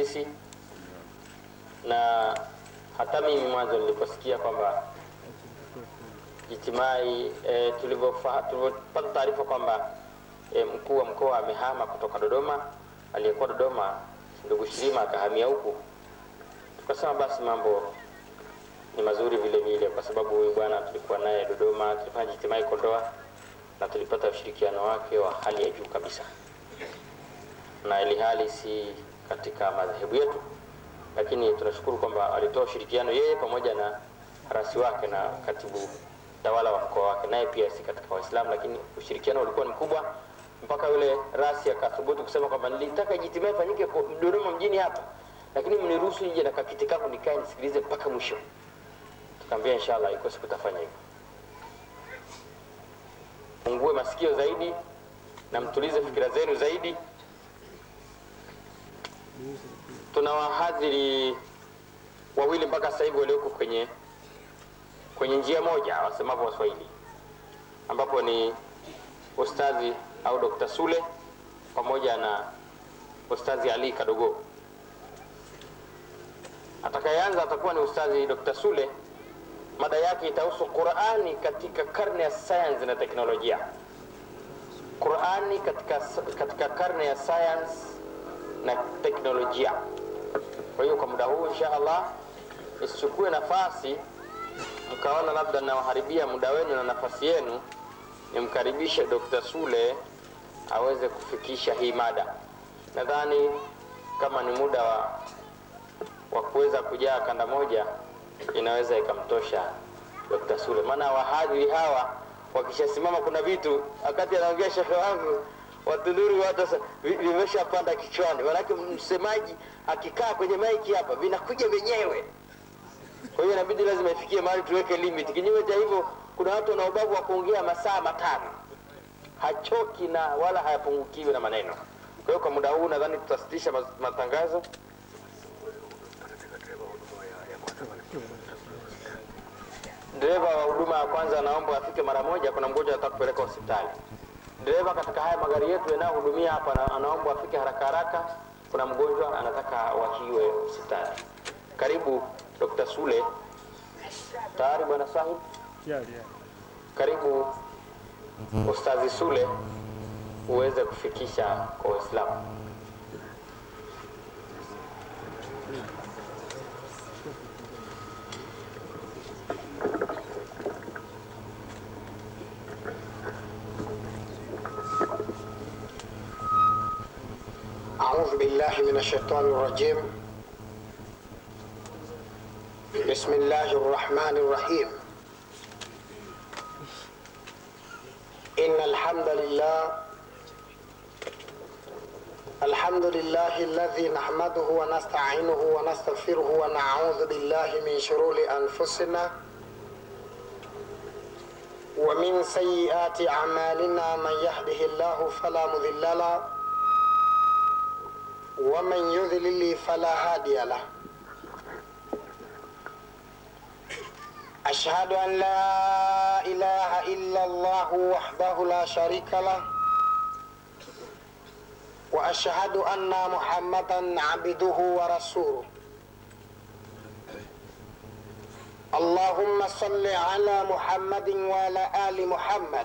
sisi, na hata mimi mwanzo niliposikia kwamba Jitimai e, tulivyopata taarifa kwamba e, mkuu wa mkoa amehama kutoka Dodoma, aliyekuwa Dodoma ndugu Shirima akahamia huku, tukasema basi mambo ni mazuri vile vile, kwa sababu huyu bwana tulikuwa naye Dodoma, tulifanya Jitimai Kondoa na tulipata ushirikiano wake wa hali ya juu kabisa, na ili hali si katika madhehebu yetu, lakini tunashukuru kwamba alitoa ushirikiano yeye pamoja na rasi wake na katibu tawala wa mkoa wake, naye pia si katika Waislamu, lakini ushirikiano ulikuwa ni mkubwa mpaka yule rasi akathubutu kusema kwamba nilitaka Ijtimaa ifanyike Dodoma mjini hapa, lakini mniruhusu nije na kakiti kangu nikae nisikilize mpaka mwisho. Tukaambia inshallah iko siku tafanya hivyo. Fungue masikio zaidi na mtulize fikira zenu zaidi. Tuna wahadhiri wawili mpaka sasa hivi walioko kwenye kwenye njia moja wasemapo Waswahili, ambapo ni ustadhi au Dr. Sule pamoja na ustadhi Ali Kadogo. Atakayeanza atakuwa ni ustadhi Dr. Sule. Mada yake itahusu Qurani katika karne ya sayansi na teknolojia. Qurani katika, katika karne ya sayansi na teknolojia. Kwa hiyo kwa muda huu insha Allah isichukue nafasi mkaona labda nawaharibia muda wenu na nafasi yenu, nimkaribishe Dr. Sule aweze kufikisha hii mada. Nadhani kama ni muda wa, wa kuweza kujaa kanda moja inaweza ikamtosha Dr. Sule, maana wahadhiri hawa wakishasimama, kuna vitu wakati anaongea shekhe wangu watunduri watu vimeshapanda kichwani, manake msemaji akikaa kwenye maiki hapa vinakuja vyenyewe. Kwa hiyo inabidi lazima ifikie mahali tuweke limit. Kinyume cha hivyo, kuna watu wana ubavu wa kuongea masaa matano, hachoki na wala hayapungukiwi na maneno. Kwa hiyo kwa muda huu nadhani tutasitisha matangazo. Dereva wa huduma ya kwanza anaomba afike mara moja, kuna mgonjwa anataka kupeleka hospitali. Dereva katika haya magari yetu yanayohudumia hapa anaomba afike haraka haraka, kuna mgonjwa anataka awahiwe hospitali. Karibu Dr. Sule. Tayari bwana Sahib? Yeah, yeah. Karibu Ustazi Sule uweze kufikisha kwa Waislamu. أعوذ بالله من الشيطان الرجيم بسم الله الرحمن الرحيم إن الحمد لله الحمد لله الذي نحمده ونستعينه ونستغفره ونعوذ بالله من شرور أنفسنا ومن سيئات أعمالنا من يهده الله فلا مضل له ومن يذلل فلا هادي له أشهد أن لا إله إلا الله وحده لا شريك له وأشهد أن محمدا عبده ورسوله اللهم صل على محمد وعلى آل محمد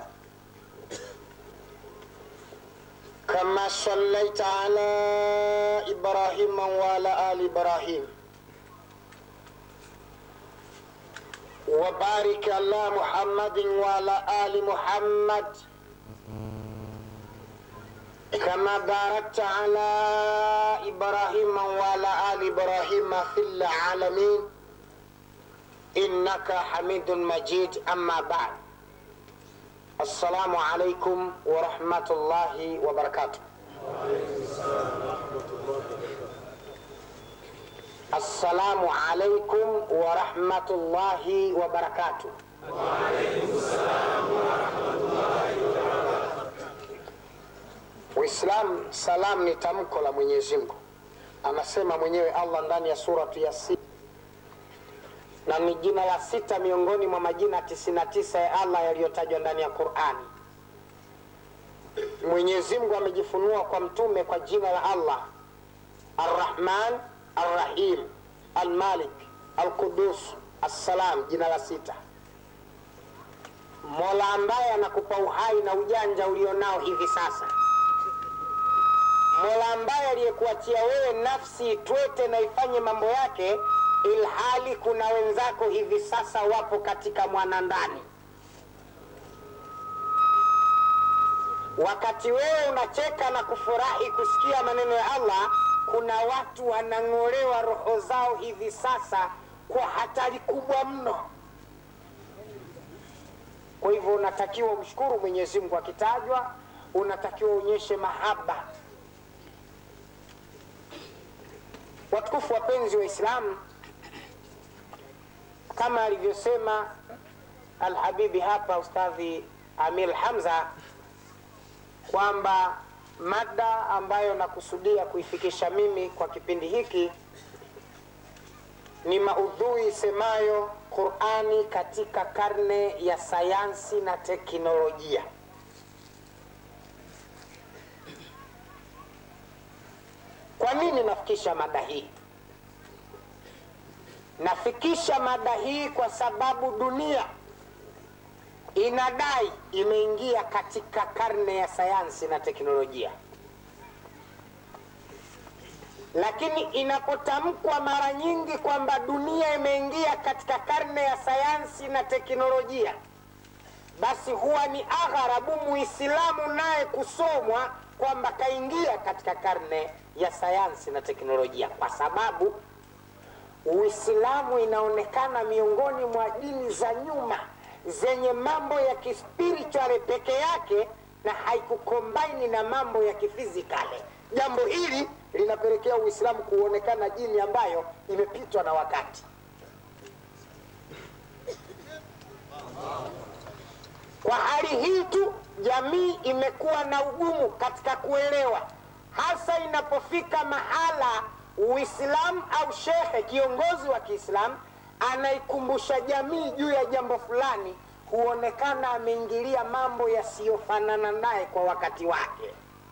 كما صليت على إبراهيم وعلى آل إبراهيم وبارك على محمد وعلى آل محمد كما باركت على إبراهيم وعلى آل إبراهيم في العالمين إنك حميد مجيد أما بعد السلام عليكم ورحمة الله وبركاته السلام عليكم ورحمة الله وبركاته Uislamu, salam ni tamko la Mwenyezi Mungu. Anasema mwenyewe Allah ndani ya suratu Yasin, na ni jina la sita miongoni mwa majina 99 ya Allah yaliyotajwa ndani ya Qur'ani. Mwenyezi Mungu amejifunua kwa mtume kwa jina la Allah arrahman arrahim almalik alqudus assalam jina la sita mola ambaye anakupa uhai na ujanja ulionao hivi sasa mola ambaye aliyekuachia wewe nafsi itwete na ifanye mambo yake ilhali kuna wenzako hivi sasa wapo katika mwanandani wakati wewe unacheka na kufurahi kusikia maneno ya allah kuna watu wanang'olewa roho zao hivi sasa kwa hatari kubwa mno kwa hivyo unatakiwa umshukuru mwenyezi mungu akitajwa unatakiwa uonyeshe mahaba watukufu wapenzi wa islamu kama alivyosema alhabibi hapa ustadhi amir hamza kwamba mada ambayo nakusudia kuifikisha mimi kwa kipindi hiki ni maudhui isemayo qurani katika karne ya sayansi na teknolojia kwa nini nafikisha mada hii nafikisha mada hii kwa sababu dunia inadai imeingia katika karne ya sayansi na teknolojia lakini inapotamkwa mara nyingi kwamba dunia imeingia katika karne ya sayansi na teknolojia basi huwa ni agharabu muislamu naye kusomwa kwamba kaingia katika karne ya sayansi na teknolojia kwa sababu uislamu inaonekana miongoni mwa dini za nyuma zenye mambo ya kispirituali peke yake na haikukombaini na mambo ya kifizikale jambo hili linapelekea uislamu kuonekana dini ambayo imepitwa na wakati kwa hali hii tu jamii imekuwa na ugumu katika kuelewa hasa inapofika mahala uislamu au shekhe kiongozi wa kiislamu anaikumbusha jamii juu ya jambo fulani huonekana ameingilia mambo yasiyofanana naye kwa wakati wake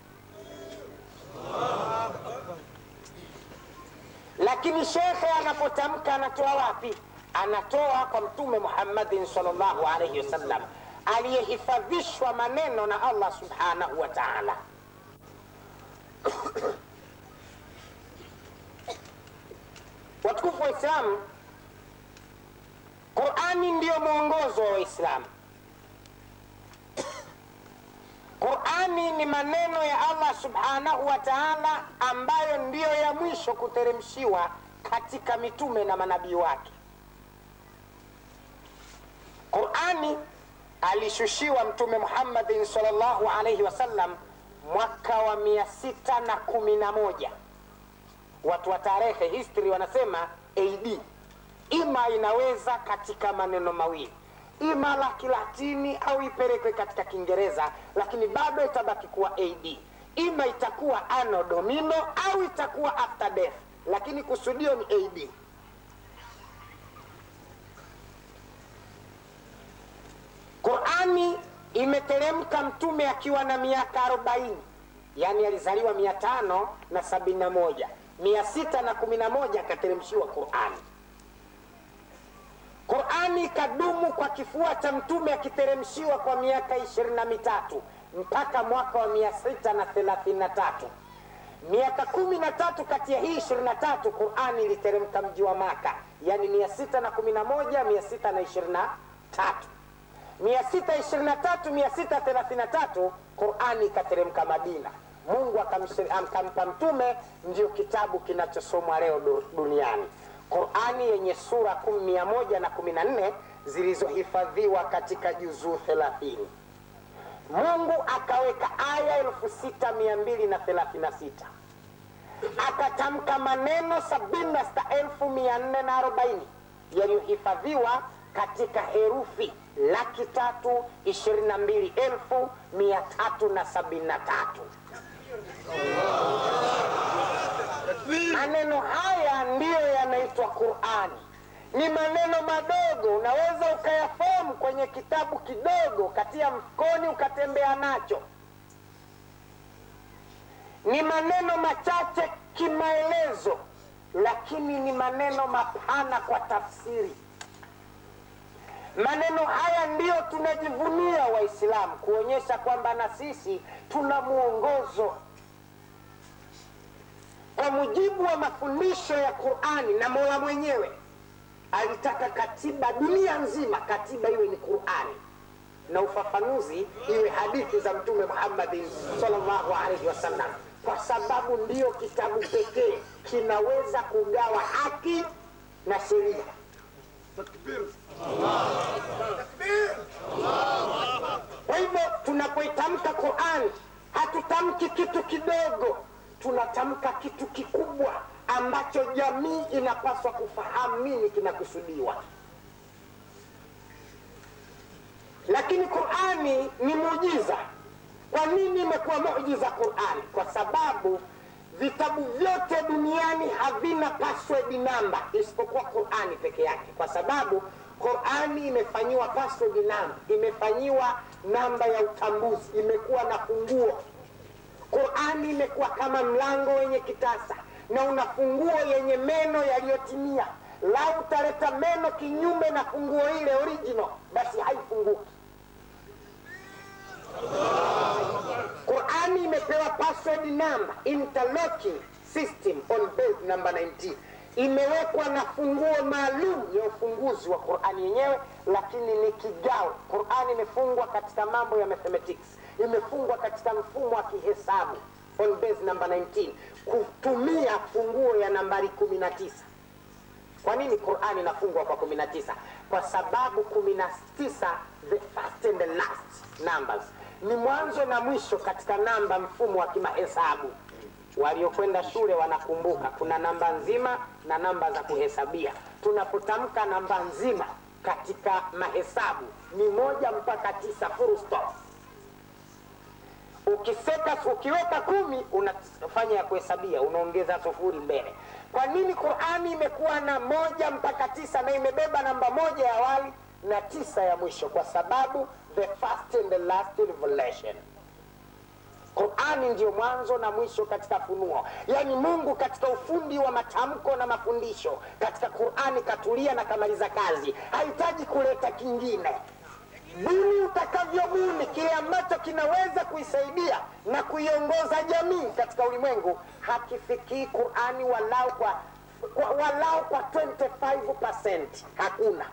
lakini shekhe anapotamka anatoa wapi anatoa kwa mtume muhammadin salllahu alaihi wasallam aliyehifadhishwa maneno na allah subhanahu wa taala watukufu wa islamu qurani ndiyo mwongozo wa waislamu qurani ni maneno ya allah subhanahu wa taala ambayo ndiyo ya mwisho kuteremshiwa katika mitume na manabii wake qurani alishushiwa mtume muhammadin salllahu alaihi wasallam mwaka wa mia sita na kumi na moja watu wa tarehe history wanasema ad ima inaweza katika maneno mawili ima la kilatini au ipelekwe katika kiingereza lakini bado itabaki kuwa ad ima itakuwa ano domino au itakuwa after death lakini kusudio ni ad qurani imeteremka mtume akiwa na miaka arobaini yaani alizaliwa mia tano na sabini na moja mia sita na kumi na moja akateremshiwa qurani qurani ikadumu kwa kifua cha mtume akiteremshiwa kwa miaka ishirini na mitatu mpaka mwaka wa mia sita na thelathini na tatu miaka kumi na tatu kati ya hii ishirini na tatu qurani iliteremka mji wa maka yaani mia sita na kumi na moja mia sita na ishirini na tatu mia sita ishirini na tatu mia sita thelathini na tatu qurani ikateremka madina mungu akampa mtume ndio kitabu kinachosomwa leo duniani qurani yenye sura mia moja na kumi na nne zilizohifadhiwa katika juzuu thelathini mungu akaweka aya elfu sita mia mbili na thelathini na sita akatamka maneno sabini na sita elfu mia nne na arobaini yaliyohifadhiwa katika herufi laki tatu ishirini na mbili elfu mia tatu na sabini na tatu maneno haya ndiyo yanaitwa qurani ni maneno madogo unaweza ukayafahamu kwenye kitabu kidogo katia mfukoni ukatembea nacho ni maneno machache kimaelezo, lakini ni maneno mapana kwa tafsiri. Maneno haya ndiyo tunajivunia Waislamu, kuonyesha kwamba na sisi tuna mwongozo kwa mujibu wa mafundisho ya Qurani. Na Mola mwenyewe alitaka katiba dunia nzima, katiba iwe ni Qurani na ufafanuzi iwe hadithi za Mtume Muhammadin sallallahu alaihi wasallam, kwa sababu ndiyo kitabu pekee kinaweza kugawa haki na sheria. Kwa hivyo tunapoitamka Qurani hatutamki kitu kidogo, tunatamka kitu kikubwa ambacho jamii inapaswa kufahamu nini kinakusudiwa. Lakini Qurani ni muujiza. Kwa nini imekuwa muujiza Qurani? Kwa sababu vitabu vyote duniani havina password namba isipokuwa Qurani peke yake, kwa sababu Qurani imefanyiwa password namba, imefanyiwa namba ya utambuzi, imekuwa na funguo. Qurani imekuwa kama mlango wenye kitasa na una funguo yenye meno yaliyotimia. Lau utaleta meno kinyume na funguo ile original, basi haifunguki. Qurani imepewa password number, interlocking system on base number 19 imewekwa na funguo maalum ya ufunguzi wa Qurani yenyewe, lakini ni kigao. Qurani imefungwa katika mambo ya mathematics, imefungwa katika mfumo wa kihesabu on base number 19 kutumia funguo ya nambari 19. Kwa nini Qurani inafungwa kwa 19? Kwa sababu 19, the first and the last numbers, ni mwanzo na mwisho katika namba, mfumo wa kimahesabu. Waliokwenda shule wanakumbuka kuna namba nzima na namba za kuhesabia. Tunapotamka namba nzima katika mahesabu ni moja mpaka tisa, full stop. Ukiseka, ukiweka kumi unafanya ya kuhesabia, unaongeza sufuri mbele. Kwa nini Qurani imekuwa na moja mpaka tisa na imebeba namba moja ya awali na tisa ya mwisho? Kwa sababu the first and the last revelation Qurani ndiyo mwanzo na mwisho katika funuo, yaani Mungu katika ufundi wa matamko na mafundisho katika Qurani katulia na kamaliza kazi, hahitaji kuleta kingine. Buni utakavyobuni kile ambacho kinaweza kuisaidia na kuiongoza jamii katika ulimwengu, hakifikii Qurani walau kwa, kwa, walau kwa 25%. Hakuna.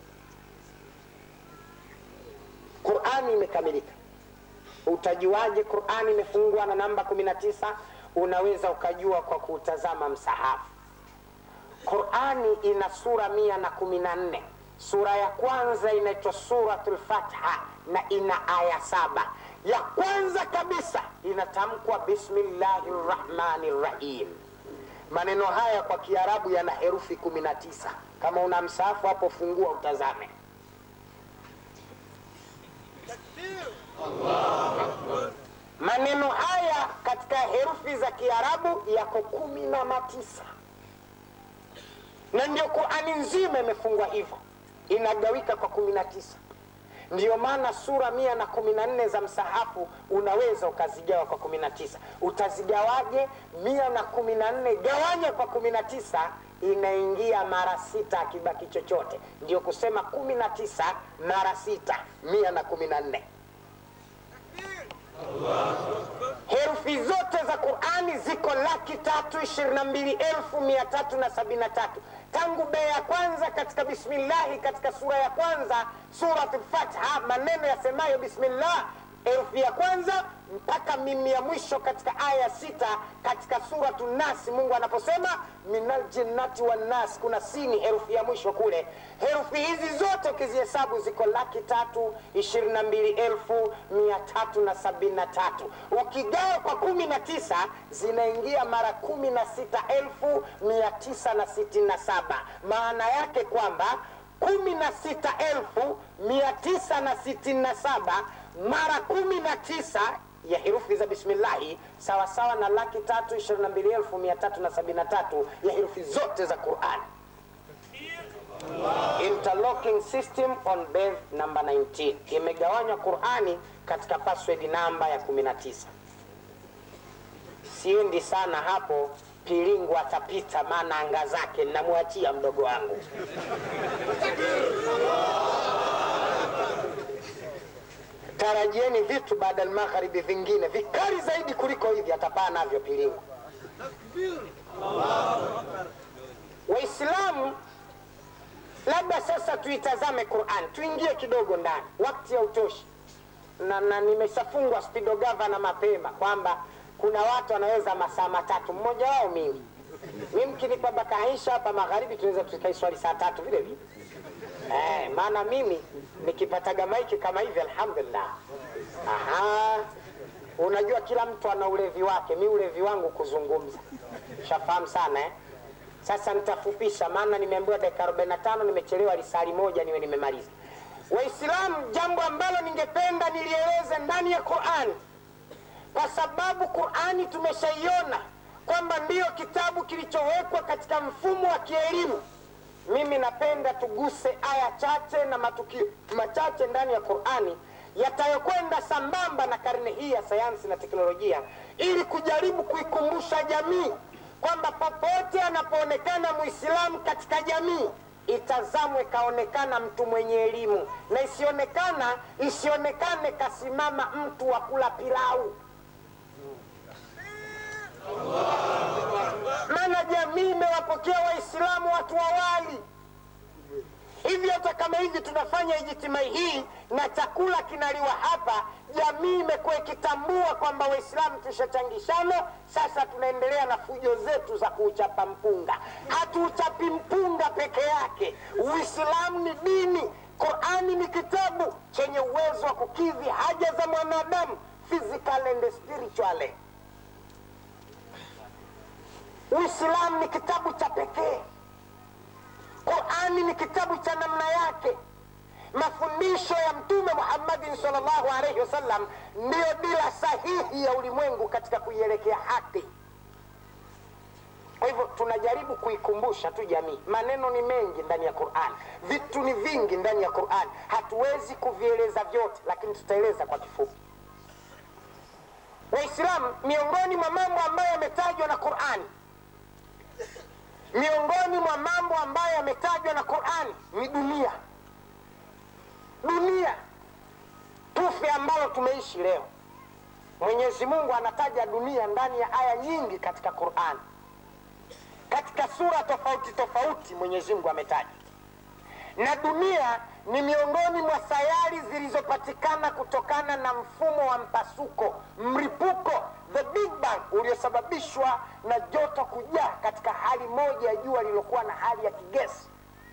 Qurani imekamilika. Utajuaje Qurani imefungwa na namba 19? Unaweza ukajua kwa kutazama msahafu. Qurani ina sura mia na kumi na nne. Sura ya kwanza inaitwa Suratul Fatha na ina aya saba. Ya kwanza kabisa inatamkwa bismillahi rrahmani rrahim. Maneno haya kwa Kiarabu yana herufi 19. Kama una msahafu hapo, fungua utazame. Maneno haya katika herufi za Kiarabu yako kumi na matisa, na ndio Qurani nzima imefungwa hivyo, inagawika kwa kumi na tisa. Ndiyo maana sura mia na kumi na nne za msahafu unaweza ukazigawa kwa kumi na tisa. Utazigawaje? mia na kumi na nne gawanya kwa kumi na tisa inaingia mara sita, akibaki chochote. Ndio kusema kumi na tisa mara sita, mia na kumi na nne. Herufi zote za Qurani ziko laki tatu ishirini na mbili elfu mia tatu na sabini na tatu tangu bea ya kwanza katika bismillahi katika sura ya kwanza Suratul Fatha, maneno yasemayo bismillah herufi ya kwanza mpaka mimi ya mwisho katika aya ya sita katika suratu Nasi, Mungu anaposema minal jinnati wan nas, kuna sini herufi ya mwisho kule. Herufi hizi zote ukizihesabu ziko laki tatu ishirini na mbili elfu mia tatu na sabini na tatu ukigawa kwa kumi na tisa zinaingia mara kumi na sita elfu mia tisa na sitini na saba maana yake kwamba kumi na sita elfu mia tisa na sitini na saba mara kumi na tisa ya herufi za bismillahi sawasawa na laki tatu ishirini na mbili elfu mia tatu na sabini na tatu ya herufi zote za Qurani. Interlocking system on base number 19 imegawanywa Qurani katika password namba ya 19. Siendi sana hapo, pilingu atapita, maana anga zake namwachia mdogo wangu. Tarajieni vitu baada ya magharibi vingine vikali zaidi kuliko hivi, atapaa navyo pilingu. Waislamu, labda sasa tuitazame Qur'an, tuingie kidogo ndani, wakati hautoshi na, na nimeshafungwa spido gavana mapema kwamba kuna watu wanaweza masaa matatu, mmoja wao mimi. Mimi mkinipa bakaisha hapa magharibi, tunaweza tukaiswali saa tatu vile vile eh, maana mimi nikipataga maiki kama hivi, alhamdulillah. Aha, unajua kila mtu ana ulevi wake, mi ulevi wangu kuzungumza, shafahamu sana eh? Sasa nitafupisha, maana nimeambiwa dakika 45 nimechelewa lisali moja niwe nimemaliza. Waislamu, jambo ambalo ningependa nilieleze ndani ya Qur'ani, kwa sababu Qur'ani tumeshaiona kwamba ndiyo kitabu kilichowekwa katika mfumo wa kielimu. Mimi napenda tuguse aya chache na matukio machache ndani ya Qur'ani yatayokwenda sambamba na karne hii ya sayansi na teknolojia, ili kujaribu kuikumbusha jamii kwamba popote anapoonekana Muislamu katika jamii itazamwe kaonekana mtu mwenye elimu, na isionekana isionekane kasimama mtu wa kula pilau. Maana jamii imewapokea Waislamu watu wawali hivi. Hata kama hivi tunafanya ijitimai hii na chakula kinaliwa hapa, jamii imekuwa ikitambua kwamba Waislamu tushachangishana. Sasa tunaendelea na fujo zetu za kuuchapa mpunga. Hatuuchapi mpunga peke yake. Uislamu ni dini, Qurani ni kitabu chenye uwezo wa kukidhi haja za mwanadamu physical and spiritual. Uislamu ni kitabu cha pekee. Qurani ni kitabu cha namna yake. Mafundisho ya Mtume Muhammadin sallallahu alaihi wasallam ndiyo dira sahihi ya ulimwengu katika kuielekea haki. Kwa hivyo tunajaribu kuikumbusha tu jamii. Maneno ni mengi ndani ya Qur'an, vitu ni vingi ndani ya Qur'an, hatuwezi kuvieleza vyote, lakini tutaeleza kwa kifupi. Waislamu, miongoni mwa mambo ambayo yametajwa na Qur'ani, miongoni mwa mambo ambayo yametajwa na Qur'ani ni dunia. Dunia tufe ambalo tumeishi leo. Mwenyezi Mungu anataja dunia ndani ya aya nyingi katika Qur'ani katika sura tofauti tofauti Mwenyezi Mungu ametaja, na dunia ni miongoni mwa sayari zilizopatikana kutokana na mfumo wa mpasuko, mripuko, the big bang, uliosababishwa na joto kujaa katika hali moja ya jua lililokuwa na hali ya kigesi.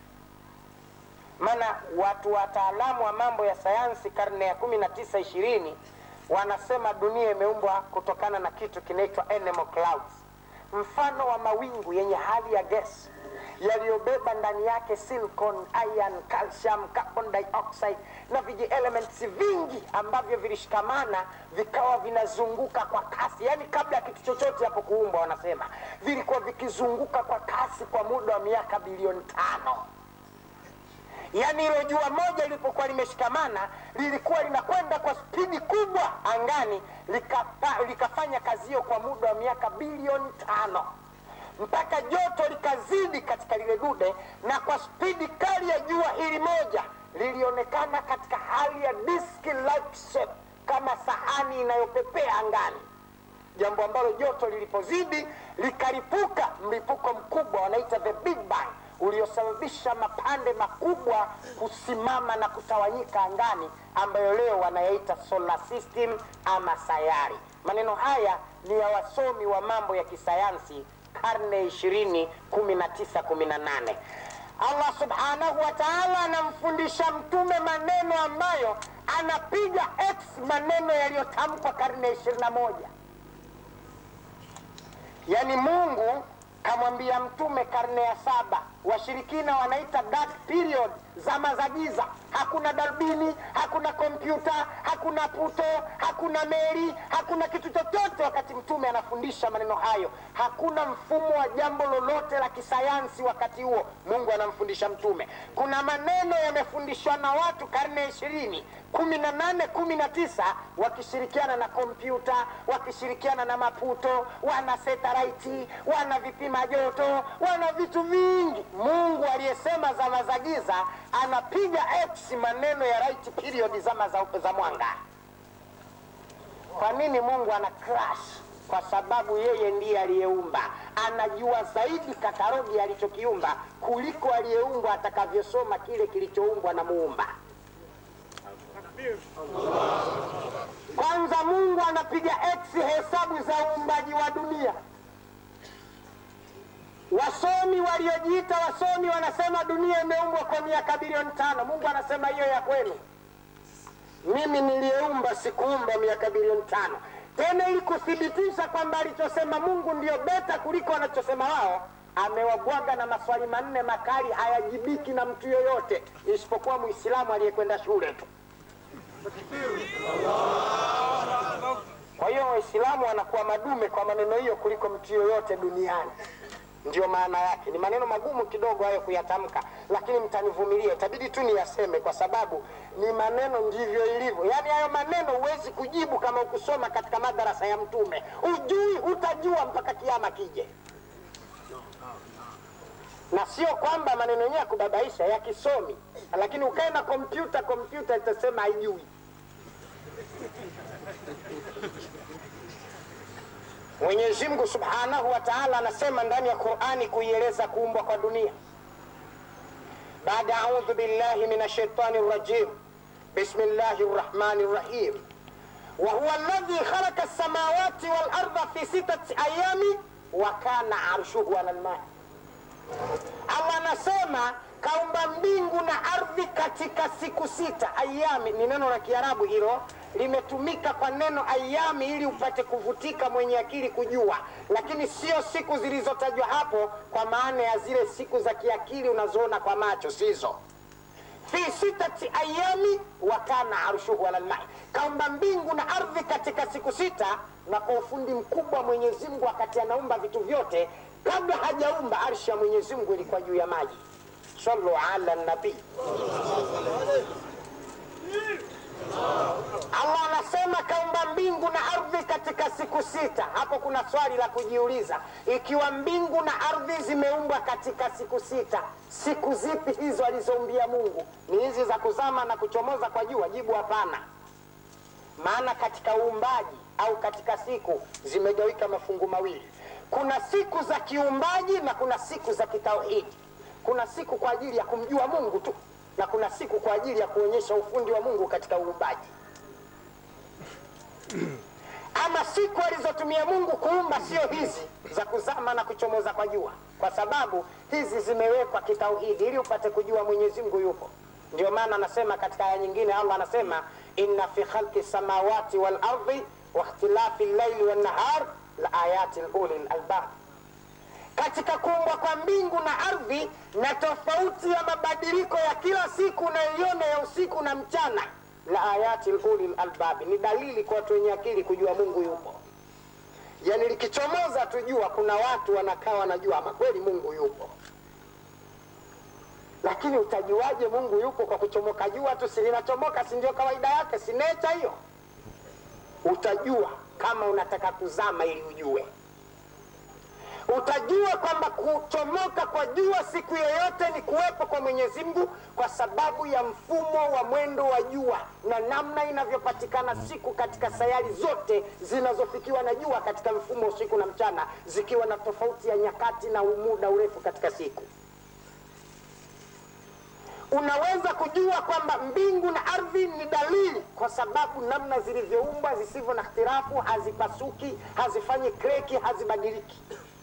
Maana watu wataalamu wa mambo ya sayansi karne ya kumi na tisa ishirini wanasema dunia imeumbwa kutokana na kitu kinaitwa animal clouds mfano wa mawingu yenye hali ya gesi yaliyobeba ndani yake silicon, iron, calcium, carbon dioxide na viji elements vingi ambavyo vilishikamana vikawa vinazunguka kwa kasi. Yaani kabla ya kitu chochote hapo kuumbwa, wanasema vilikuwa vikizunguka kwa kasi kwa muda wa miaka bilioni tano. Yaani hilo jua moja lilipokuwa limeshikamana lilikuwa linakwenda kwa spidi kubwa angani, likapa, likafanya kazi hiyo kwa muda wa miaka bilioni tano mpaka joto likazidi katika lile dude, na kwa spidi kali ya jua hili moja lilionekana katika hali ya disk like shape, kama sahani inayopepea angani, jambo ambalo joto lilipozidi likalipuka mlipuko mkubwa wanaita the big bang uliosababisha mapande makubwa kusimama na kutawanyika angani ambayo leo wanayaita solar system ama sayari. Maneno haya ni ya wasomi wa mambo ya kisayansi karne ishirini kumi na tisa kumi na nane. Allah subhanahu wa taala anamfundisha mtume maneno ambayo anapiga x maneno yaliyotamkwa karne ya ishirini na moja. Yaani Mungu kamwambia mtume karne ya saba washirikina wanaita dark period, zama za giza. Hakuna darubini, hakuna kompyuta, hakuna puto, hakuna meli, hakuna kitu chochote. Wakati mtume anafundisha maneno hayo, hakuna mfumo wa jambo lolote la kisayansi wakati huo. Mungu anamfundisha mtume. Kuna maneno yamefundishwa na watu karne ya ishirini kumi na nane kumi na tisa wakishirikiana na kompyuta wakishirikiana na maputo wana setaraiti wana vipima joto wana vitu vingi mungu aliyesema zama za giza anapiga x maneno ya right period zama za, za mwanga kwa nini mungu ana crash kwa sababu yeye ndiye aliyeumba anajua zaidi katalogi alichokiumba kuliko aliyeumbwa atakavyosoma kile kilichoumbwa na muumba kwanza mungu anapiga x hesabu za uumbaji wa dunia wasomi waliojiita wasomi wanasema dunia imeumbwa kwa miaka bilioni tano mungu anasema hiyo ya kwenu mimi niliyeumba sikuumba miaka bilioni tano tena ili kuthibitisha kwamba alichosema mungu ndio beta kuliko wanachosema wao amewabwaga na maswali manne makali hayajibiki na mtu yoyote isipokuwa muislamu aliyekwenda shule tu kwa hiyo waislamu wanakuwa madume kwa maneno hiyo kuliko mtu yoyote duniani ndio maana yake ni maneno magumu kidogo hayo kuyatamka lakini mtanivumilie itabidi tu niyaseme kwa sababu ni maneno ndivyo ilivyo yaani hayo maneno huwezi kujibu kama ukusoma katika madarasa ya mtume ujui hutajua mpaka kiama kije na sio kwamba maneno yenyewe ya kubabaisha ya kisomi lakini ukae na kompyuta kompyuta itasema haijui mwenyezi mungu subhanahu wa taala anasema ndani ya qurani kuieleza kuumbwa kwa dunia baada audhu billahi min ashaitani rajim bismi llahi rrahmani rrahim wahuwa ladhi khalaqa lsamawati walarda fi sitati ayami wa kana arshuhu ala lmai allah anasema kaumba mbingu na ardhi katika siku sita ayami ni neno la kiarabu hilo limetumika kwa neno ayami ili upate kuvutika mwenye akili kujua lakini sio siku zilizotajwa hapo kwa maana ya zile siku za kiakili unazoona kwa macho sizo fi sitati ayami wakana arshuhu ala lmai kaumba mbingu na ardhi katika siku sita na kwa ufundi mkubwa mwenyezi mungu wakati anaumba vitu vyote kabla hajaumba arshi ya mwenyezi mungu ilikuwa juu ya maji salu ala nabii allah anasema kaumba mbingu na ardhi katika siku sita hapo kuna swali la kujiuliza ikiwa mbingu na ardhi zimeumbwa katika siku sita siku zipi hizo alizoumbia mungu ni hizi za kuzama na kuchomoza kwa jua jibu hapana maana katika uumbaji au katika siku zimegawika mafungu mawili kuna siku za kiumbaji na kuna siku za kitauhidi kuna siku kwa ajili ya kumjua mungu tu na kuna siku kwa ajili ya kuonyesha ufundi wa mungu katika uumbaji ama siku alizotumia mungu kuumba sio hizi za kuzama na kuchomoza kwa jua kwa sababu hizi zimewekwa kitauhidi ili upate kujua mwenyezi mungu yupo ndio maana anasema katika aya nyingine allah anasema inna fi khalqi samawati wal ardi wa ikhtilafi llaili wannahar la ayati uli lalbab katika kuumbwa kwa mbingu na ardhi na tofauti ya mabadiliko ya kila siku unayoiona ya usiku na mchana la ayati uli lalbabi ni dalili kwa watu wenye akili kujua mungu yupo yani likichomoza tujua kuna watu wanakaa wanajua ama kweli mungu yupo lakini utajuaje mungu yupo kwa kuchomoka jua tu si linachomoka si ndio kawaida yake si necha hiyo utajua kama unataka kuzama ili ujue utajua kwamba kuchomoka kwa jua siku yoyote ni kuwepo kwa mwenyezi mungu kwa sababu ya mfumo wa mwendo wa jua na namna inavyopatikana siku katika sayari zote zinazofikiwa na jua katika mfumo wa usiku na mchana zikiwa na tofauti ya nyakati na muda urefu katika siku unaweza kujua kwamba mbingu na ardhi ni dalili kwa sababu namna zilivyoumbwa zisivyo na ihtirafu hazipasuki hazifanyi kreki hazibadiliki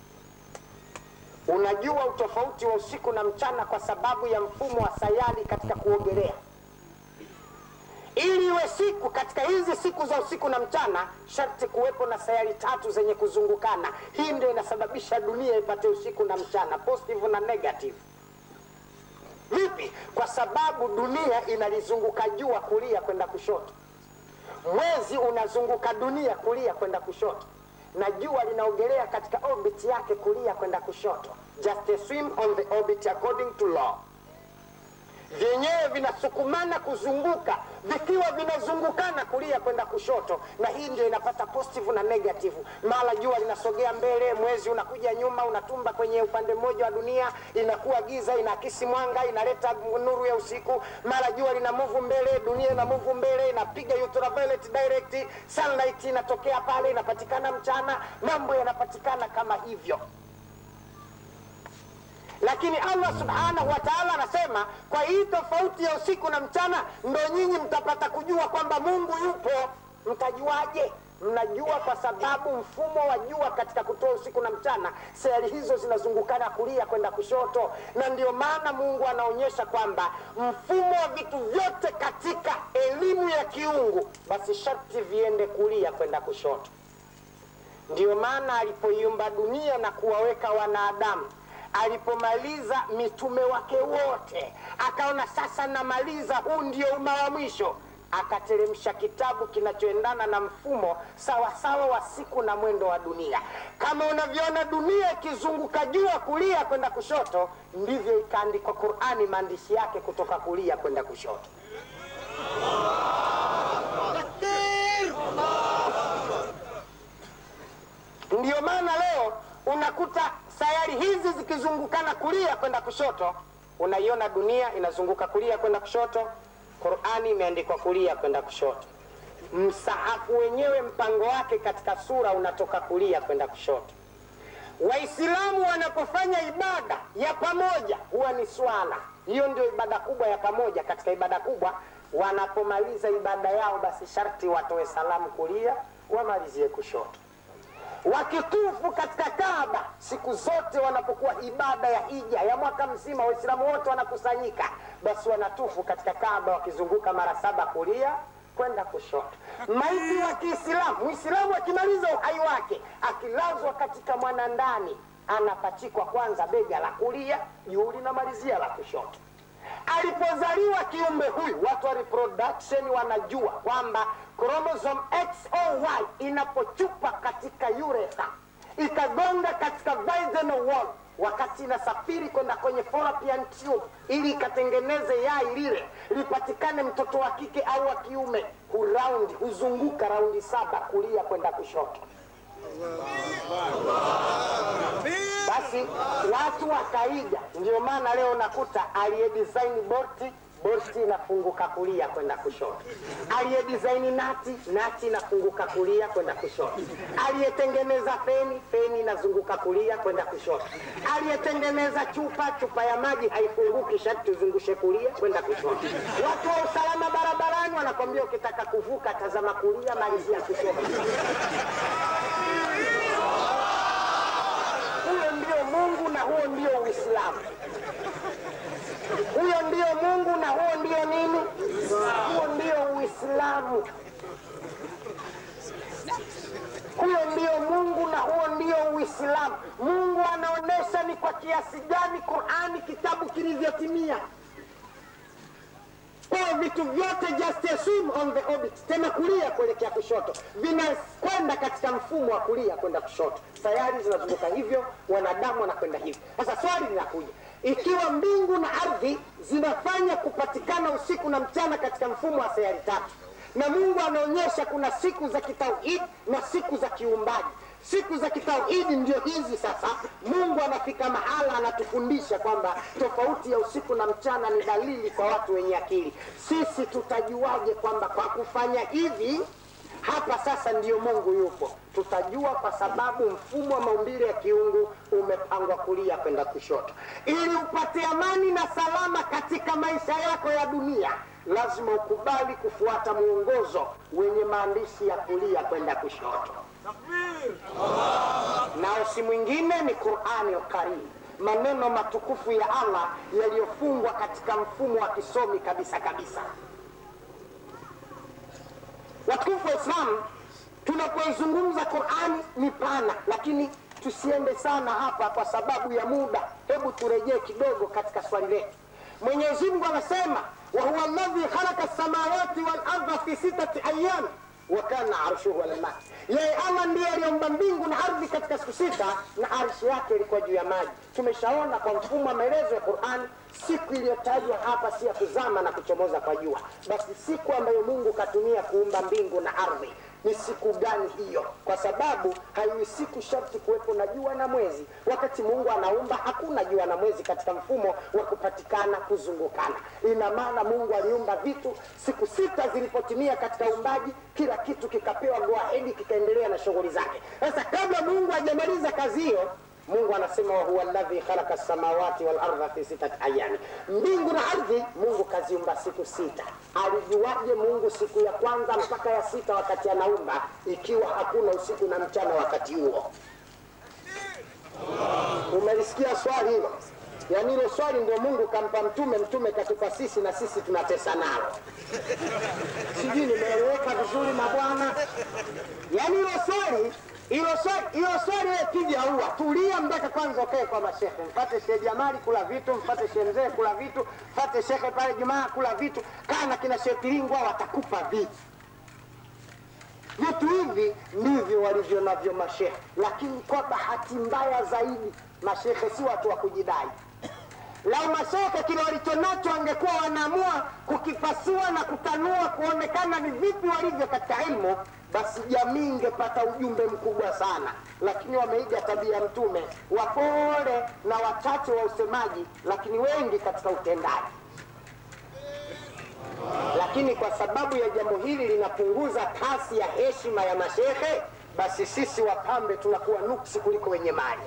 unajua utofauti wa usiku na mchana kwa sababu ya mfumo wa sayari katika kuogelea ili iwe siku katika hizi siku za usiku na mchana sharti kuwepo na sayari tatu zenye kuzungukana hii ndio inasababisha dunia ipate usiku na mchana positive na negative kwa sababu dunia inalizunguka jua kulia kwenda kushoto mwezi unazunguka dunia kulia kwenda kushoto na jua linaogelea katika orbit yake kulia kwenda kushoto just a swim on the orbit according to law vyenyewe vinasukumana kuzunguka vikiwa vinazungukana kulia kwenda kushoto na hii ndio inapata positive na negative mara jua linasogea mbele mwezi unakuja nyuma unatumba kwenye upande mmoja wa dunia inakuwa giza inaakisi mwanga inaleta nuru ya usiku mara jua lina muvu mbele dunia ina muvu mbele inapiga ultraviolet direct sunlight inatokea pale inapatikana mchana mambo yanapatikana kama hivyo lakini allah subhanahu wa taala anasema kwa hii tofauti ya usiku na mchana ndo nyinyi mtapata kujua kwamba mungu yupo mtajuaje mnajua kwa sababu mfumo wa jua katika kutoa usiku na mchana sayari hizo zinazungukana kulia kwenda kushoto na ndio maana mungu anaonyesha kwamba mfumo wa vitu vyote katika elimu ya kiungu basi sharti viende kulia kwenda kushoto ndiyo maana alipoiumba dunia na kuwaweka wanadamu alipomaliza mitume wake wote akaona sasa namaliza huu ndio umma wa mwisho akateremsha kitabu kinachoendana na mfumo sawasawa wa siku na mwendo wa dunia kama unavyoona dunia ikizunguka jua kulia kwenda kushoto ndivyo ikaandikwa qurani maandishi yake kutoka kulia kwenda kushoto ndiyo maana leo unakuta sayari hizi zikizungukana kulia kwenda kushoto unaiona dunia inazunguka kulia kwenda kushoto qurani imeandikwa kulia kwenda kushoto msahafu wenyewe mpango wake katika sura unatoka kulia kwenda kushoto waislamu wanapofanya ibada ya pamoja huwa ni swala hiyo ndio ibada kubwa ya pamoja katika ibada kubwa wanapomaliza ibada yao basi sharti watoe salamu kulia wamalizie kushoto wakitufu katika Kaaba siku zote wanapokuwa ibada ya hija ya mwaka mzima, Waislamu wote wanakusanyika, basi wanatufu katika Kaaba wakizunguka mara saba kulia kwenda kushoto. Maiti wa Kiislamu, Muislamu akimaliza uhai wake akilazwa katika mwanandani, anapachikwa kwanza bega la kulia, juu linamalizia la kushoto alipozaliwa kiumbe huyu watu wa reproduction wanajua kwamba chromosome XOY inapochupa katika urethra ikagonga katika vaginal wall wakati inasafiri kwenda kwenye fallopian tube ili ikatengeneze yai lile lipatikane mtoto wa kike au wa kiume huraundi huzunguka raundi saba kulia kwenda kushoto basi watu wakaiga ndio maana leo nakuta aliyedesign borti borti inafunguka kulia kwenda kushoto aliyedesign nati nati inafunguka kulia kwenda kushoto aliyetengeneza feni feni inazunguka kulia kwenda kushoto aliyetengeneza chupa chupa ya maji haifunguki sharti uzungushe kulia kwenda kushoto watu wa usalama barabarani wanakwambia ukitaka kuvuka tazama kulia malizia kushoto huyo ndio mungu na huo ndio uislamu huyo ndio mungu na huo ndio nini huo ndio uislamu huyo ndio mungu na huo ndio uislamu mungu anaonyesha ni kwa kiasi gani qurani kitabu kilivyotimia kwa vitu vyote just assume on the orbit tena kulia kuelekea kushoto vinakwenda katika mfumo wa kulia kwenda kushoto sayari zinazunguka hivyo wanadamu wanakwenda hivyo sasa swali linakuja ikiwa mbingu na ardhi zinafanya kupatikana usiku na mchana katika mfumo wa sayari tatu na mungu anaonyesha kuna siku za kitauhidi na siku za kiumbaji siku za kitauhidi ndio hizi sasa mungu anafika mahala anatufundisha kwamba tofauti ya usiku na mchana ni dalili kwa watu wenye akili sisi tutajuaje kwamba kwa kufanya hivi hapa sasa ndiyo mungu yupo tutajua kwa sababu mfumo wa maumbile ya kiungu umepangwa kulia kwenda kushoto ili upate amani na salama katika maisha yako ya dunia lazima ukubali kufuata mwongozo wenye maandishi ya kulia kwenda kushoto nao si mwingine ni qurani lkarim maneno matukufu ya allah yaliyofungwa katika mfumo wa kisomi kabisa kabisa watukufu wa islamu tunapoizungumza qurani ni pana lakini tusiende sana hapa kwa sababu ya muda hebu turejee kidogo katika swali letu mwenyezi mungu anasema wahuwa alladhi khalaqa lsamawati walarda fi sitati ayami wa kana arshuhu ala lmai, yeye Allah ndiye aliumba mbingu na ardhi katika siku sita na arshi yake ilikuwa juu ya maji. Tumeshaona kwa mfumo wa maelezo ya Qur'an, siku iliyotajwa hapa si ya kuzama na kuchomoza kwa jua, basi siku ambayo Mungu katumia kuumba mbingu na ardhi ni siku gani hiyo? Kwa sababu haiwi siku sharti kuwepo na jua na mwezi. Wakati Mungu anaumba hakuna jua na mwezi katika mfumo wa kupatikana kuzungukana. Ina maana Mungu aliumba vitu, siku sita zilipotimia katika uumbaji, kila kitu kikapewa go ahead, kikaendelea na shughuli zake. Sasa kabla Mungu hajamaliza kazi hiyo Mungu anasema wa huwa alladhi khalaqa samawati wal ardha fi sitati ayami, mbingu na ardhi Mungu kaziumba siku sita. Alijuaje Mungu siku ya kwanza mpaka ya sita wakati anaumba, ikiwa hakuna usiku na mchana wakati huo? Umelisikia swali hilo? Yaani hilo swali ndio Mungu kampa mtume, mtume katupa sisi, na sisi tunatesa nalo. Sijui nimeeleweka vizuri mabwana? Yaani hilo swali hilo swali hilo swali wewe piga ua, tulia mpaka kwanza ukae kwa mashehe, mfate Shehe Jamali kula vitu, mfate Shehe Mzee kula vitu, mfate shekhe pale Jumaa kula vitu, kaa na kina Shehe Kilingwa watakupa vitu. Vitu hivi ndivyo walivyo navyo mashehe, lakini kwa bahati mbaya zaidi mashehe si watu wa kujidai. Lau mashehe kile walichonacho wangekuwa wanaamua kukipasua na kutanua kuonekana ni vipi walivyo katika ilmu, basi jamii ingepata ujumbe mkubwa sana, lakini wameiga tabia ya Mtume, wapole na wachache wa usemaji, lakini wengi katika utendaji. Lakini kwa sababu ya jambo hili linapunguza kasi ya heshima ya mashehe, basi sisi wapambe tunakuwa nuksi kuliko wenye mali.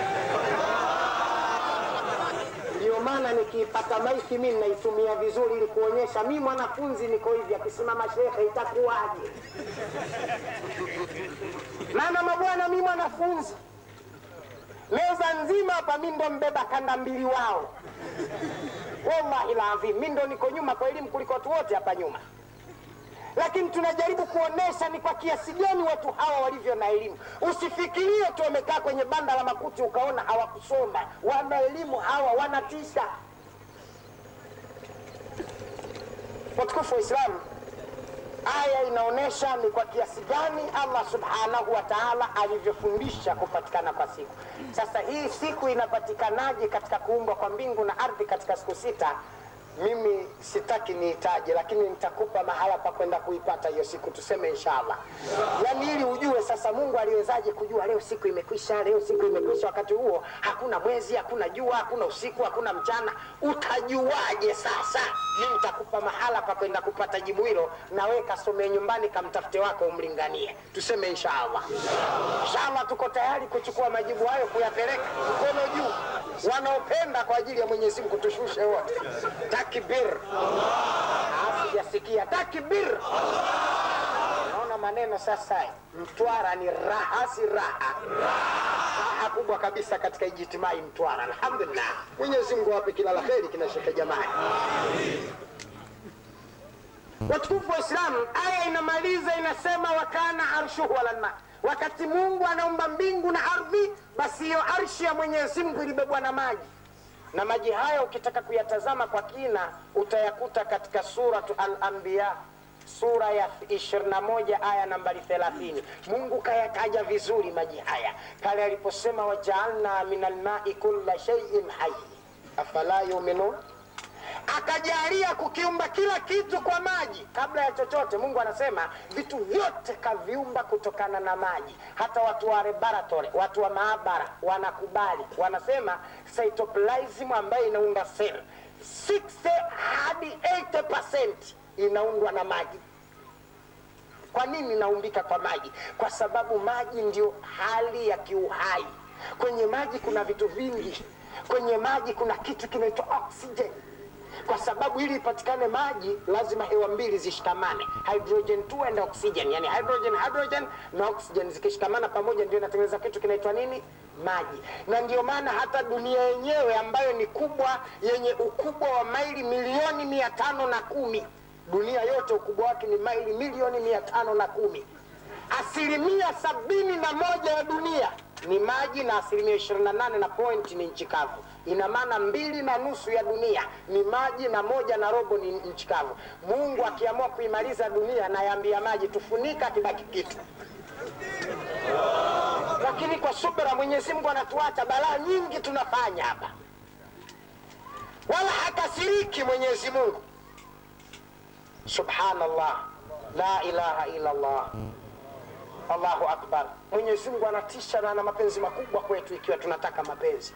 Ndio maana nikiipata maiki mi naitumia vizuri, ili kuonyesha mi mwanafunzi niko hivi, akisimama shehe itakuwaje? Maana mabwana, mi mwanafunzi meza nzima hapa, mi ndo mbeba kanda mbili wao. Wallahi ladhim, mi ndo niko nyuma kwa elimu kuliko watu wote hapa nyuma, lakini tunajaribu kuonesha ni kwa kiasi gani watu hawa walivyo na elimu. Usifikirie tu wamekaa kwenye banda la makuti ukaona hawakusoma. Wana elimu hawa, wanatisha. Watukufu wa Islamu, aya inaonyesha ni kwa kiasi gani Allah subhanahu wa ta'ala alivyofundisha kupatikana kwa siku. Sasa hii siku inapatikanaje katika kuumbwa kwa mbingu na ardhi katika siku sita? Mimi sitaki niitaje, lakini nitakupa mahala pa kwenda kuipata hiyo siku, tuseme inshallah. Yani ili ujue sasa Mungu aliwezaje kujua leo siku imekwisha, leo siku imekwisha. Wakati huo hakuna mwezi, hakuna jua, hakuna usiku, hakuna mchana. Utajuaje sasa? Mimi nitakupa mahala pa kwenda kupata jibu hilo, na wewe kasomee nyumbani, kamtafute wako umlinganie, tuseme inshallah. Inshallah tuko tayari kuchukua majibu hayo kuyapeleka mkono juu, wanaopenda kwa ajili ya Mwenyezi Mungu, tushushe wote takbir. Ah, Sijasikia takbir. Naona maneno sasa, Mtwara ni raha, si raha raha kubwa kabisa katika ijitimai Mtwara. Alhamdulillah, Mwenyezi Mungu awape kila la kheri kina Shekhe Jamali. Watukufu wa Islamu, aya inamaliza inasema, wakana arshuhu ala lma, wakati Mungu anaumba mbingu na ardhi, basi hiyo arshi ya Mwenyezi Mungu ilibebwa na maji na maji haya ukitaka kuyatazama kwa kina utayakuta katika suratu Al-Anbiya sura ya 21 aya nambari 30. Mungu kayataja vizuri maji haya pale aliposema wajaalna min almai kulla shay'in hayy afala yuminun, akajalia kukiumba kila kitu kwa maji. Kabla ya chochote, Mungu anasema vitu vyote kaviumba kutokana na maji. Hata watu wa laboratory, watu wa maabara wanakubali, wanasema cytoplasm ambayo inaunda cell 60 hadi 80% inaundwa na maji. Kwa nini inaumbika kwa maji? Kwa sababu maji ndio hali ya kiuhai. Kwenye maji kuna vitu vingi. Kwenye maji kuna kitu kinaitwa oxygen kwa sababu ili ipatikane maji lazima hewa mbili zishikamane, hydrogen 2 and oxygen, yani hydrogen hydrogen na oxygen zikishikamana pamoja ndio inatengeneza kitu kinaitwa nini? Maji. Na ndio maana hata dunia yenyewe ambayo ni kubwa, yenye ukubwa wa maili milioni mia tano na kumi dunia yote ukubwa wake ni maili milioni mia tano na kumi asilimia sabini na moja ya dunia ni maji na asilimia ishirini na nane na point ni nchi kavu ina maana mbili na nusu ya dunia ni maji na moja na robo ni nchi kavu. Mungu akiamua kuimaliza dunia, nayambia maji tufunika, kibaki kitu lakini kwa subra Mwenyezi Mungu anatuacha balaa nyingi tunafanya hapa, wala hakasiriki Mwenyezi Mungu. Subhanallah, la ilaha illa Allah, Allahu akbar. Mwenyezi Mungu anatisha na ana mapenzi makubwa kwetu, ikiwa tunataka mapenzi.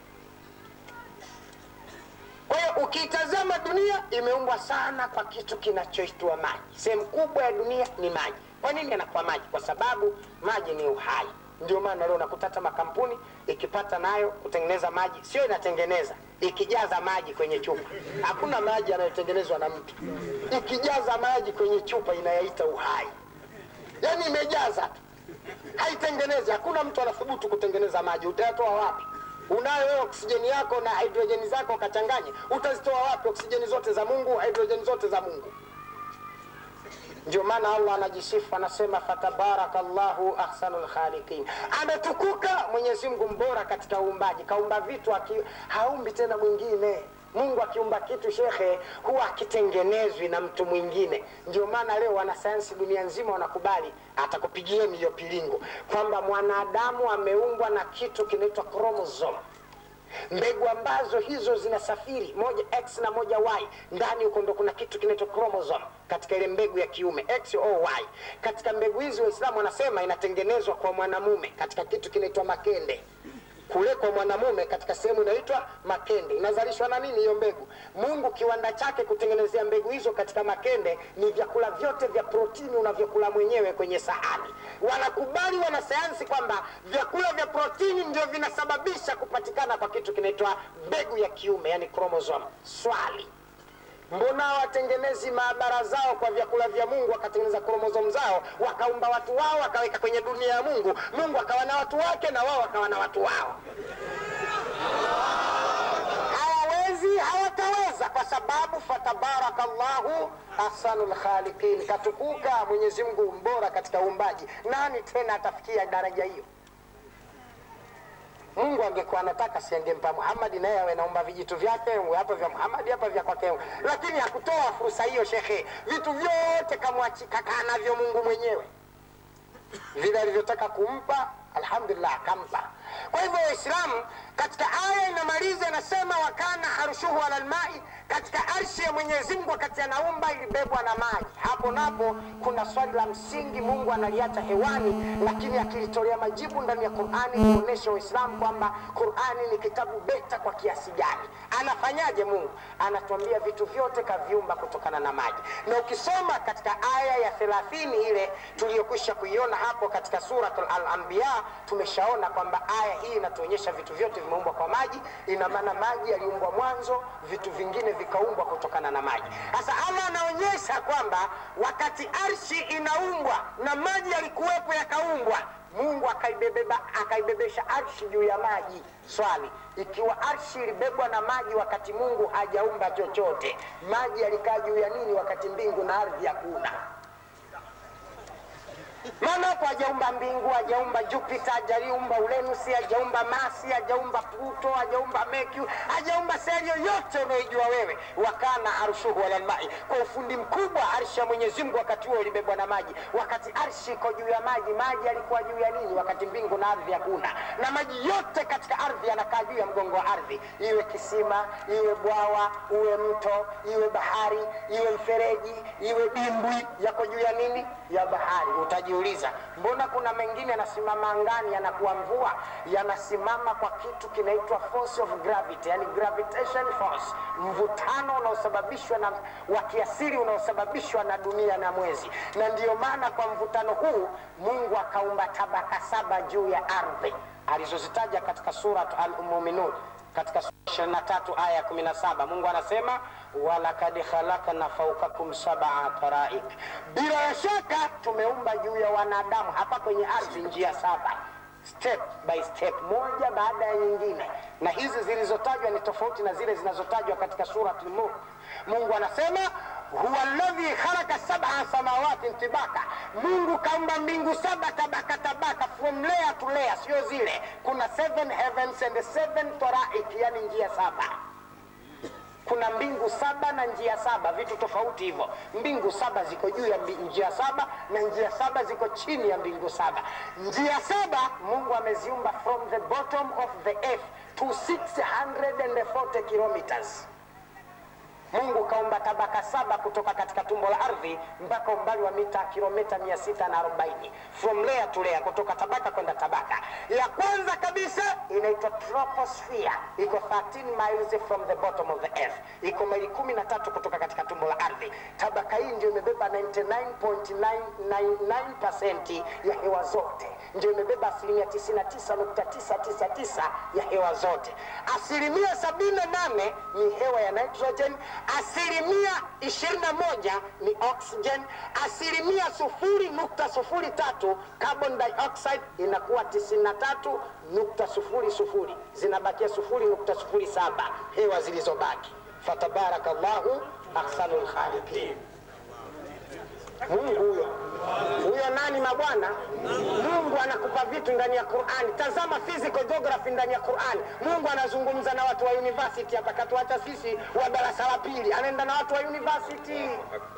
Kwa hiyo ukiitazama dunia imeumbwa sana kwa kitu kinachoitwa maji. Sehemu kubwa ya dunia ni maji. Kwa nini yanakuwa maji? Kwa sababu maji ni uhai. Ndio maana leo unakuta hata makampuni ikipata nayo kutengeneza maji, sio inatengeneza, ikijaza maji kwenye chupa. Hakuna maji yanayotengenezwa na mtu, ikijaza maji kwenye chupa inayaita uhai, yaani imejaza tu, haitengenezi. Hakuna mtu anathubutu kutengeneza maji. Utayatoa wapi? Unayo wewe oksijeni yako na hidrojeni zako ukachanganye, utazitoa wapi? Oksijeni zote za Mungu, hidrojeni zote za Mungu. Ndio maana Allah anajisifu anasema, fatabarakallahu ahsanul khaliqin, ametukuka Mwenyezi Mungu mbora katika uumbaji. Kaumba vitu aki, haumbi tena mwingine. Mungu akiumba kitu shekhe, huwa akitengenezwi na mtu mwingine. Ndio maana leo wanasayansi dunia nzima wanakubali, atakupigieni hiyo pilingo kwamba mwanadamu ameumbwa na kitu kinaitwa chromosome mbegu ambazo hizo zinasafiri moja x na moja y ndani huko ndo kuna kitu kinaitwa chromosome katika ile mbegu ya kiume x o y katika mbegu hizi waislamu wanasema inatengenezwa kwa mwanamume katika kitu kinaitwa makende kule kwa mwanamume katika sehemu inaitwa makende inazalishwa na nini hiyo mbegu mungu kiwanda chake kutengenezea mbegu hizo katika makende ni vyakula vyote vya protini unavyokula mwenyewe kwenye sahani wanakubali wanasayansi kwamba vyakula vya protini ndio vinasababisha kupatikana kwa kitu kinaitwa mbegu ya kiume yani chromosome swali mbona watengenezi maabara zao kwa vyakula vya mungu wakatengeneza kromozomu zao wakaumba watu wao wakaweka kwenye dunia ya mungu mungu akawa na watu wake na wao wakawa na watu wao hawawezi hawataweza kwa sababu fatabarakallahu ahsanul khaliqin katukuka mwenyezi mungu mbora katika uumbaji nani tena atafikia daraja hiyo mungu angekuwa anataka siangempa muhamadi naye awe naumba vijitu vyake hapa vya muhamadi hapa vya kwake lakini hakutoa fursa hiyo shekhe vitu vyote kakaa navyo mungu mwenyewe vile alivyotaka kumpa alhamdulillah akampa kwa hivyo waislamu katika aya inamaliza inasema wakana arushuhu ala lmai katika arshi ya mwenyezi mungu wakati anaumba ilibebwa na maji hapo napo kuna swali la msingi mungu analiacha hewani lakini akilitolea majibu ndani ya qurani kuonyesha waislamu kwamba qurani ni kitabu beta kwa kiasi gani anafanyaje mungu anatuambia vitu vyote kaviumba kutokana na maji na ukisoma katika aya ya thelathini ile tuliyokwisha kuiona hapo katika surat al-anbiya tumeshaona kwamba aya hii inatuonyesha vitu vyote vimeumbwa kwa maji ina maana maji yaliumbwa mwanzo vitu vingine vikaumbwa kutokana na maji sasa allah anaonyesha kwamba wakati arshi inaumbwa na maji yalikuwepo yakaumbwa mungu akaibebeba akaibebesha arshi juu ya maji swali ikiwa arshi ilibebwa na maji wakati mungu hajaumba chochote maji yalikaa juu ya nini wakati mbingu na ardhi hakuna maana hapo hajaumba mbingu hajaumba jupiter hajaumba ulenusi hajaumba masi hajaumba pluto hajaumba mercury hajaumba sehemu yoyote unaoijua wewe wakana arshuhu alalmai kwa ufundi mkubwa arshi ya mwenyezi mungu wakati huo ulibebwa na maji wakati arshi iko juu ya maji maji yalikuwa juu ya nini wakati mbingu na ardhi hakuna na maji yote katika ardhi yanakaa juu ya mgongo wa ardhi iwe kisima iwe bwawa uwe mto iwe bahari iwe mfereji iwe dimbwi yako juu ya nini ya bahari utajiuliza mbona kuna mengine yanasimama angani yanakuwa mvua yanasimama kwa kitu kinaitwa force of gravity yani gravitation force mvutano unaosababishwa na wa kiasili unaosababishwa na dunia na mwezi na ndiyo maana kwa mvutano huu mungu akaumba tabaka saba juu ya ardhi alizozitaja katika surat al-muminun katika sura 23 aya 17 mungu anasema walakad khalakna faukakum sabaa taraik bila ya shaka tumeumba juu ya wanadamu hapa kwenye ardhi njia saba step by step moja baada ya nyingine na hizi zilizotajwa ni tofauti na zile zinazotajwa katika surat mulk mungu anasema huwa alladhi khalaqa sab'a samawati tibaka, Mungu kaumba mbingu saba tabaka tabaka, from layer to layer, sio zile. Kuna seven heavens and seven taraik, yani njia saba kuna mbingu saba na njia saba, vitu tofauti hivyo. Mbingu saba ziko juu ya mbi- njia saba na njia saba ziko chini ya mbingu saba. Njia saba Mungu ameziumba from the bottom of the earth to 640 kilometers. Mungu kaumba tabaka saba kutoka katika tumbo la ardhi mpaka umbali wa mita kilomita 640 from layer to layer, kutoka tabaka kwenda tabaka. Ya kwanza kabisa inaitwa troposphere, iko 13 miles from the bottom of the earth, iko maili kumi na tatu kutoka katika tumbo la ardhi. Tabaka hii ndio imebeba 99.999% ya hewa zote, ndio imebeba asilimia 99.999 ya hewa zote. Asilimia 78 ni hewa ya nitrogen, asilimia 21 ni oxygen, asilimia sufuri nukta sufuri tatu carbon dioxide inakuwa 93 nukta sufuri sufuri, zinabakia sufuri nukta sufuri saba hewa zilizobaki. Fatabarakallahu ahsanul khaliqin. Mungu huyo huyo nani mabwana? Mungu anakupa vitu ndani ya Qur'ani. Tazama physical geography ndani ya Qur'ani. Mungu anazungumza na watu wa university hapa, katuacha sisi wa darasa la pili, anaenda na watu wa university.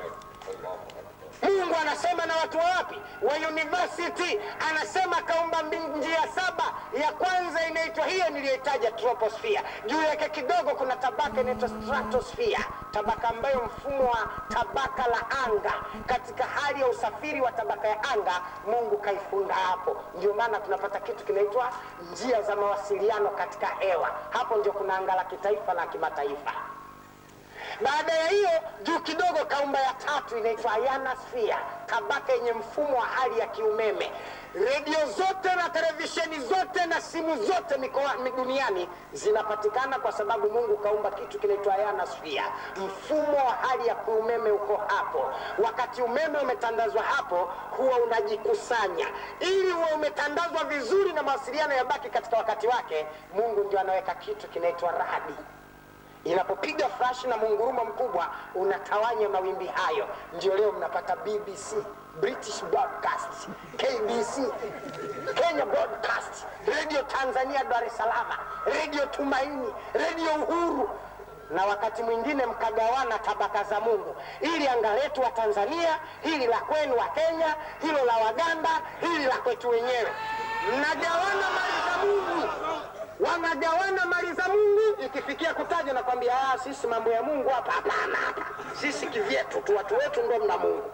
Mungu anasema na watu wa wapi? Wa university. Anasema kaumba mbingu njia saba. Ya kwanza inaitwa hiyo niliyoitaja troposphere. Juu yake kidogo kuna tabaka inaitwa stratosphere, tabaka ambayo mfumo wa tabaka la anga, katika hali ya usafiri wa tabaka ya anga, Mungu kaifunda hapo. Ndio maana tunapata kitu kinaitwa njia za mawasiliano katika hewa. Hapo ndio kuna anga la kitaifa na kimataifa. Baada ya hiyo juu kidogo kaumba ya tatu inaitwa ionosphere, tabaka yenye mfumo wa hali ya kiumeme. Redio zote na televisheni zote na simu zote mikoa duniani zinapatikana kwa sababu Mungu kaumba kitu kinaitwa ionosphere, mfumo wa hali ya kiumeme uko hapo. Wakati umeme umetandazwa hapo, huwa unajikusanya ili huwa umetandazwa vizuri na mawasiliano yabaki katika wakati wake. Mungu ndio anaweka kitu kinaitwa radi inapopiga flash na mungurumo mkubwa unatawanya mawimbi hayo. Ndio leo mnapata BBC, British Broadcast, KBC, Kenya Broadcast, Radio Tanzania Dar es Salaam, Radio Tumaini, Radio Uhuru na wakati mwingine mkagawana tabaka za Mungu, ili anga letu wa Tanzania, hili la kwenu wa Kenya, hilo la Waganda, hili la kwetu wenyewe. Mnagawana mali za Mungu wanagawana mali za Mungu. Ikifikia kutaja na kwambia ah, sisi mambo ya Mungu hapa hapana, hapa sisi kivyetu tu, watu wetu ndo mna Mungu.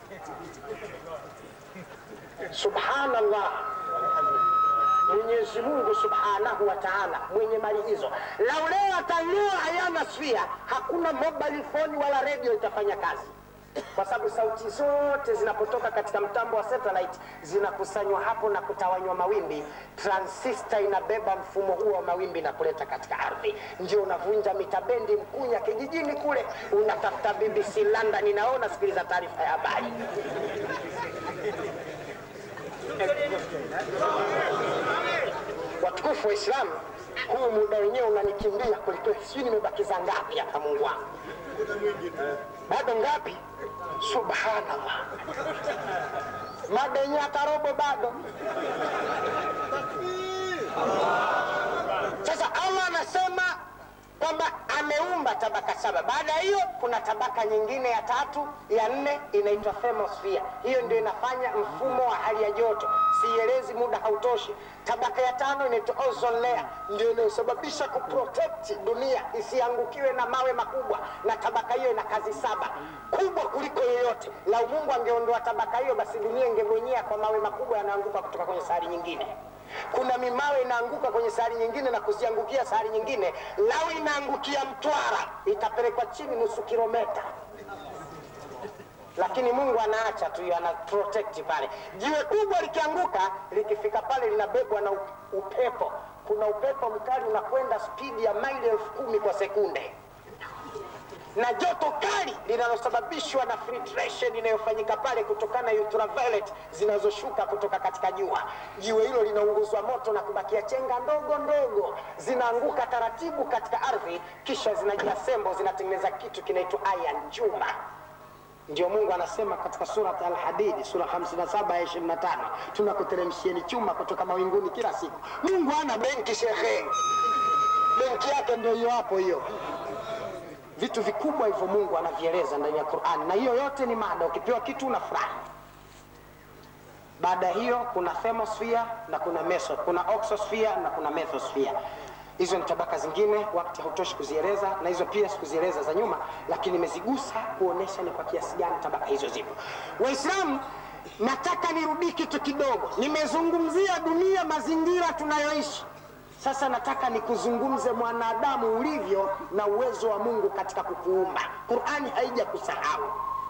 Subhanallah, Mwenyezi Mungu subhanahu wa taala mwenye mali hizo, lau leo atang'oa hayana swia, hakuna mobile phone wala redio itafanya kazi kwa sababu sauti zote zinapotoka katika mtambo wa satellite zinakusanywa hapo na kutawanywa mawimbi. Transistor inabeba mfumo huo wa mawimbi na kuleta katika ardhi, ndio unavunja mitabendi Mkunya kijijini kule, unatafuta BBC London, inaona sikiliza taarifa ya habari. Watukufu wa Islamu, huu muda wenyewe unanikimbia kwelikweli, sijui nimebakiza ngapi hapa, Mungu wangu bado ngapi? Subhanallah, mada yenyewe hata robo bado. Sasa Allah anasema kwamba ameumba tabaka saba. Baada ya hiyo kuna tabaka nyingine ya tatu, ya nne inaitwa thermosphere. Hiyo ndio inafanya mfumo wa hali ya joto, sielezi, muda hautoshi. Tabaka ya tano inaitwa ozone layer, ndio inayosababisha kuprotect dunia isiangukiwe na mawe makubwa, na tabaka hiyo ina kazi saba kubwa kuliko yoyote. Lau Mungu angeondoa tabaka hiyo, basi dunia ingebonyea kwa mawe makubwa yanaanguka kutoka kwenye sayari nyingine kuna mimawe inaanguka kwenye sayari nyingine na kuziangukia sayari nyingine. Lau inaangukia Mtwara itapelekwa chini nusu kilometa, lakini Mungu anaacha tu, ana protect pale. Jiwe kubwa likianguka, likifika pale linabebwa na upepo. Kuna upepo mkali unakwenda spidi ya maili elfu kumi kwa sekunde na joto kali linalosababishwa na filtration inayofanyika pale kutokana na ultraviolet zinazoshuka kutoka katika jua. Jiwe hilo linaunguzwa moto na kubakia chenga ndogo ndogo, zinaanguka taratibu katika ardhi, kisha zinajiasembo, zinatengeneza kitu kinaitwa iron, chuma. ndio mungu anasema katika surat alhadidi sura 57 ya 25 tunakuteremshieni chuma kutoka mawinguni kila siku mungu ana benki shekhe benki yake ndio hiyo hapo hiyo vitu vikubwa hivyo mungu anavieleza ndani ya qurani na hiyo yote ni mada ukipewa kitu unafurahi baada ya hiyo kuna thermosphere na kuna meso kuna oxosphere na kuna methosphere hizo ni tabaka zingine wakati hautoshi kuzieleza na hizo pia sikuzieleza za nyuma lakini nimezigusa kuonesha ni kwa kiasi gani tabaka hizo zipo waislamu nataka nirudii kitu kidogo nimezungumzia dunia mazingira tunayoishi sasa nataka nikuzungumze mwanadamu ulivyo na uwezo wa mungu katika kukuumba qurani haija kusahau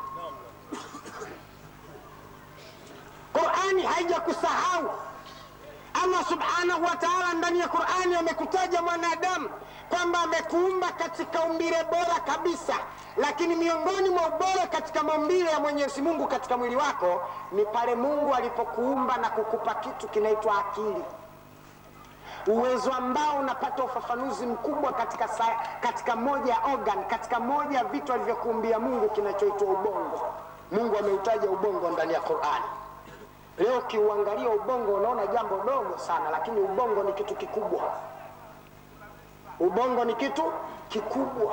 qurani haija kusahau allah subhanahu wa taala ndani ya qurani amekutaja mwanadamu kwamba amekuumba katika umbile bora kabisa lakini miongoni mwa ubora katika maumbile ya mwenyezi mungu katika mwili wako ni pale mungu alipokuumba na kukupa kitu kinaitwa akili uwezo ambao unapata ufafanuzi mkubwa katika, sa, katika moja ya organ katika moja ya vitu alivyokuumbia mungu kinachoitwa ubongo mungu ameutaja ubongo ndani ya qurani leo ukiuangalia ubongo unaona jambo dogo sana lakini ubongo ni kitu kikubwa ubongo ni kitu kikubwa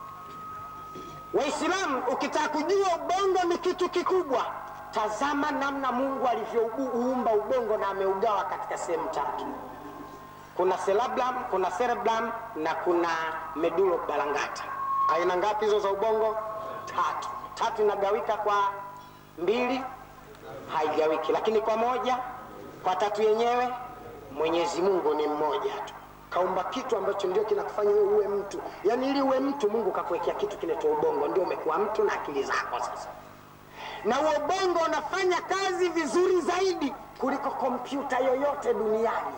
waislamu ukitaka kujua ubongo ni kitu kikubwa tazama namna mungu alivyouumba ubongo na ameugawa katika sehemu tatu kuna cerebellum, kuna cerebellum na kuna medulla oblongata. Aina ngapi hizo za ubongo? Tatu. Tatu inagawika kwa mbili, haigawiki, lakini kwa moja, kwa tatu yenyewe Mwenyezi Mungu ni mmoja tu kaumba kitu ambacho ndio kinakufanya wewe uwe mtu. Yaani ili uwe mtu, Mungu kakuwekea kitu kinaitwa ubongo, ndio umekuwa mtu na akili zako sasa. Na huo ubongo unafanya kazi vizuri zaidi kuliko kompyuta yoyote duniani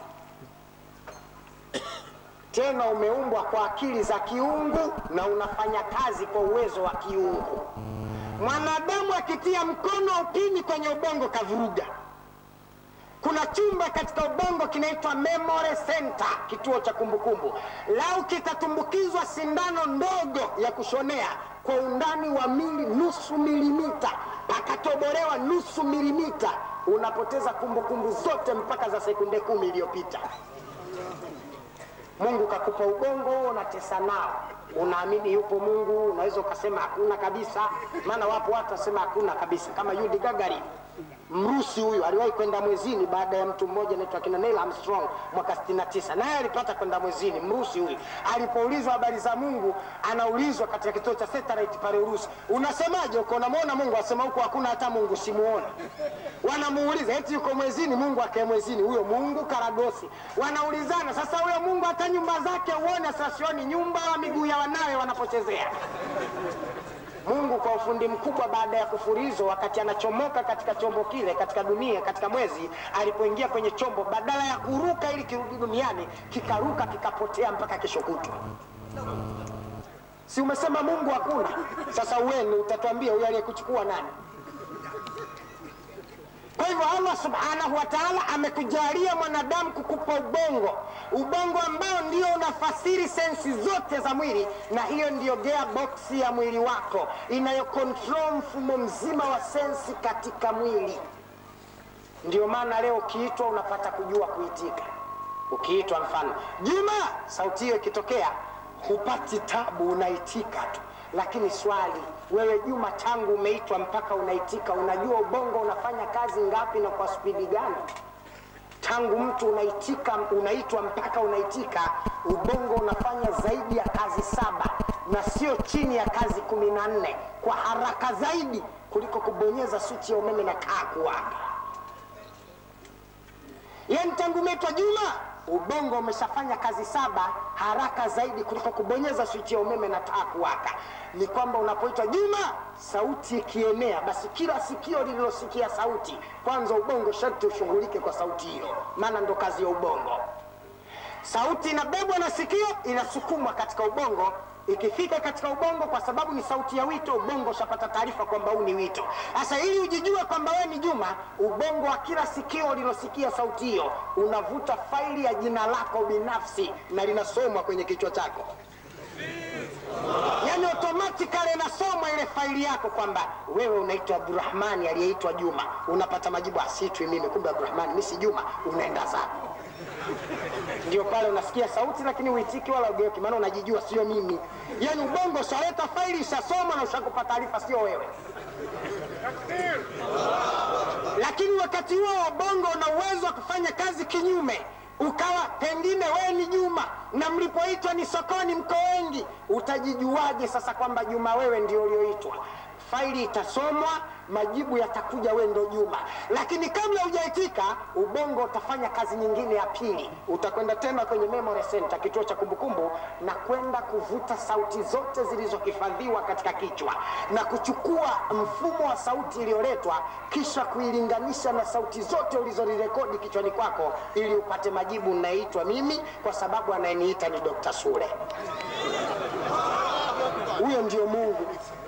tena umeumbwa kwa akili za kiungu na unafanya kazi kwa uwezo wa kiungu. Mwanadamu akitia mkono upini kwenye ubongo kavuruga. Kuna chumba katika ubongo kinaitwa memory center, kituo cha kumbukumbu. Lau kitatumbukizwa sindano ndogo ya kushonea kwa undani wa mili nusu milimita, pakatobolewa nusu milimita, unapoteza kumbukumbu zote mpaka za sekunde kumi iliyopita. Mungu kakupa ubongo, unatesa nao, unaamini yupo Mungu, unaweza ukasema hakuna kabisa. Maana wapo watu wasema hakuna kabisa, kama Yudi Gagarin Mrusi huyu aliwahi kwenda mwezini baada ya mtu mmoja anaitwa kina Neil Armstrong mwaka 69 naye alipata kwenda mwezini. Mrusi huyu alipoulizwa habari za Mungu, anaulizwa katika kituo cha satellite pale Urusi, unasemaje uko unamwona Mungu? Asema huko hakuna hata Mungu, simuona. Wanamuuliza eti yuko mwezini, Mungu akae mwezini, huyo Mungu karagosi. Wanaulizana sasa, huyo Mungu hata nyumba zake uone, sasa sioni nyumba wa miguu ya wanawe wanapochezea Mungu kwa ufundi mkubwa, baada ya kufurizo, wakati anachomoka katika chombo kile, katika dunia, katika mwezi, alipoingia kwenye chombo, badala ya kuruka ili kirudi duniani, kikaruka kikapotea mpaka kesho kutwa. Si umesema Mungu hakuna? Sasa uweni utatuambia huyu aliyekuchukua nani? Kwa hivyo Allah subhanahu wa taala amekujalia mwanadamu kukupa ubongo, ubongo ambao ndio unafasiri sensi zote za mwili, na hiyo ndiyo gearbox ya mwili wako inayokontrol mfumo mzima wa sensi katika mwili. Ndio maana leo ukiitwa unapata kujua kuitika. Ukiitwa mfano Juma, sauti hiyo ikitokea hupati tabu, unaitika tu lakini swali wewe Juma, tangu umeitwa mpaka unaitika, unajua ubongo unafanya kazi ngapi na kwa spidi gani? Tangu mtu unaitika, unaitwa mpaka unaitika, ubongo unafanya zaidi ya kazi saba na sio chini ya kazi kumi na nne kwa haraka zaidi kuliko kubonyeza swichi ya umeme na kaa kuwaka. Yani tangu umeitwa Juma ubongo umeshafanya kazi saba haraka zaidi kuliko kubonyeza swichi ya umeme na taa kuwaka. Ni kwamba unapoitwa Juma, sauti ikienea, basi kila sikio lililosikia sauti, kwanza ubongo sharti ushughulike kwa sauti hiyo, maana ndo kazi ya ubongo. Sauti inabebwa na sikio, inasukumwa katika ubongo ikifika katika ubongo, kwa sababu ni sauti ya wito, ubongo ushapata taarifa kwamba huu ni wito. Sasa ili ujijue kwamba wewe ni Juma, ubongo wa kila sikio lilosikia sauti hiyo unavuta faili ya jina lako binafsi na linasomwa kwenye kichwa chako, yani automatically inasomwa ile faili yako kwamba wewe unaitwa Abdurahmani aliyeitwa Juma, unapata majibu asitwi mimi, kumbe Abdurahmani mi si Juma, unaenda zako. Ndio pale unasikia sauti lakini uitiki wala ugeuki, maana unajijua sio mimi. Yani ubongo ushaleta faili, ishasoma na ushakupa taarifa, sio wewe. Lakini wakati huo ubongo una uwezo wa kufanya kazi kinyume ukawa pengine wewe ni Juma na mlipoitwa ni sokoni, mko wengi, utajijuaje sasa kwamba Juma wewe ndio ulioitwa? Faili itasomwa, majibu yatakuja, wewe ndo Juma. Lakini kabla hujaitika, ubongo utafanya kazi nyingine ya pili. Utakwenda tena kwenye memory center, kituo cha kumbukumbu, na kwenda kuvuta sauti zote zilizohifadhiwa katika kichwa na kuchukua mfumo wa sauti iliyoletwa, kisha kuilinganisha na sauti zote ulizozirekodi kichwani kwako, ili upate majibu. Naitwa mimi kwa sababu anayeniita ni Dr. Sule. Huyo ndio Mungu.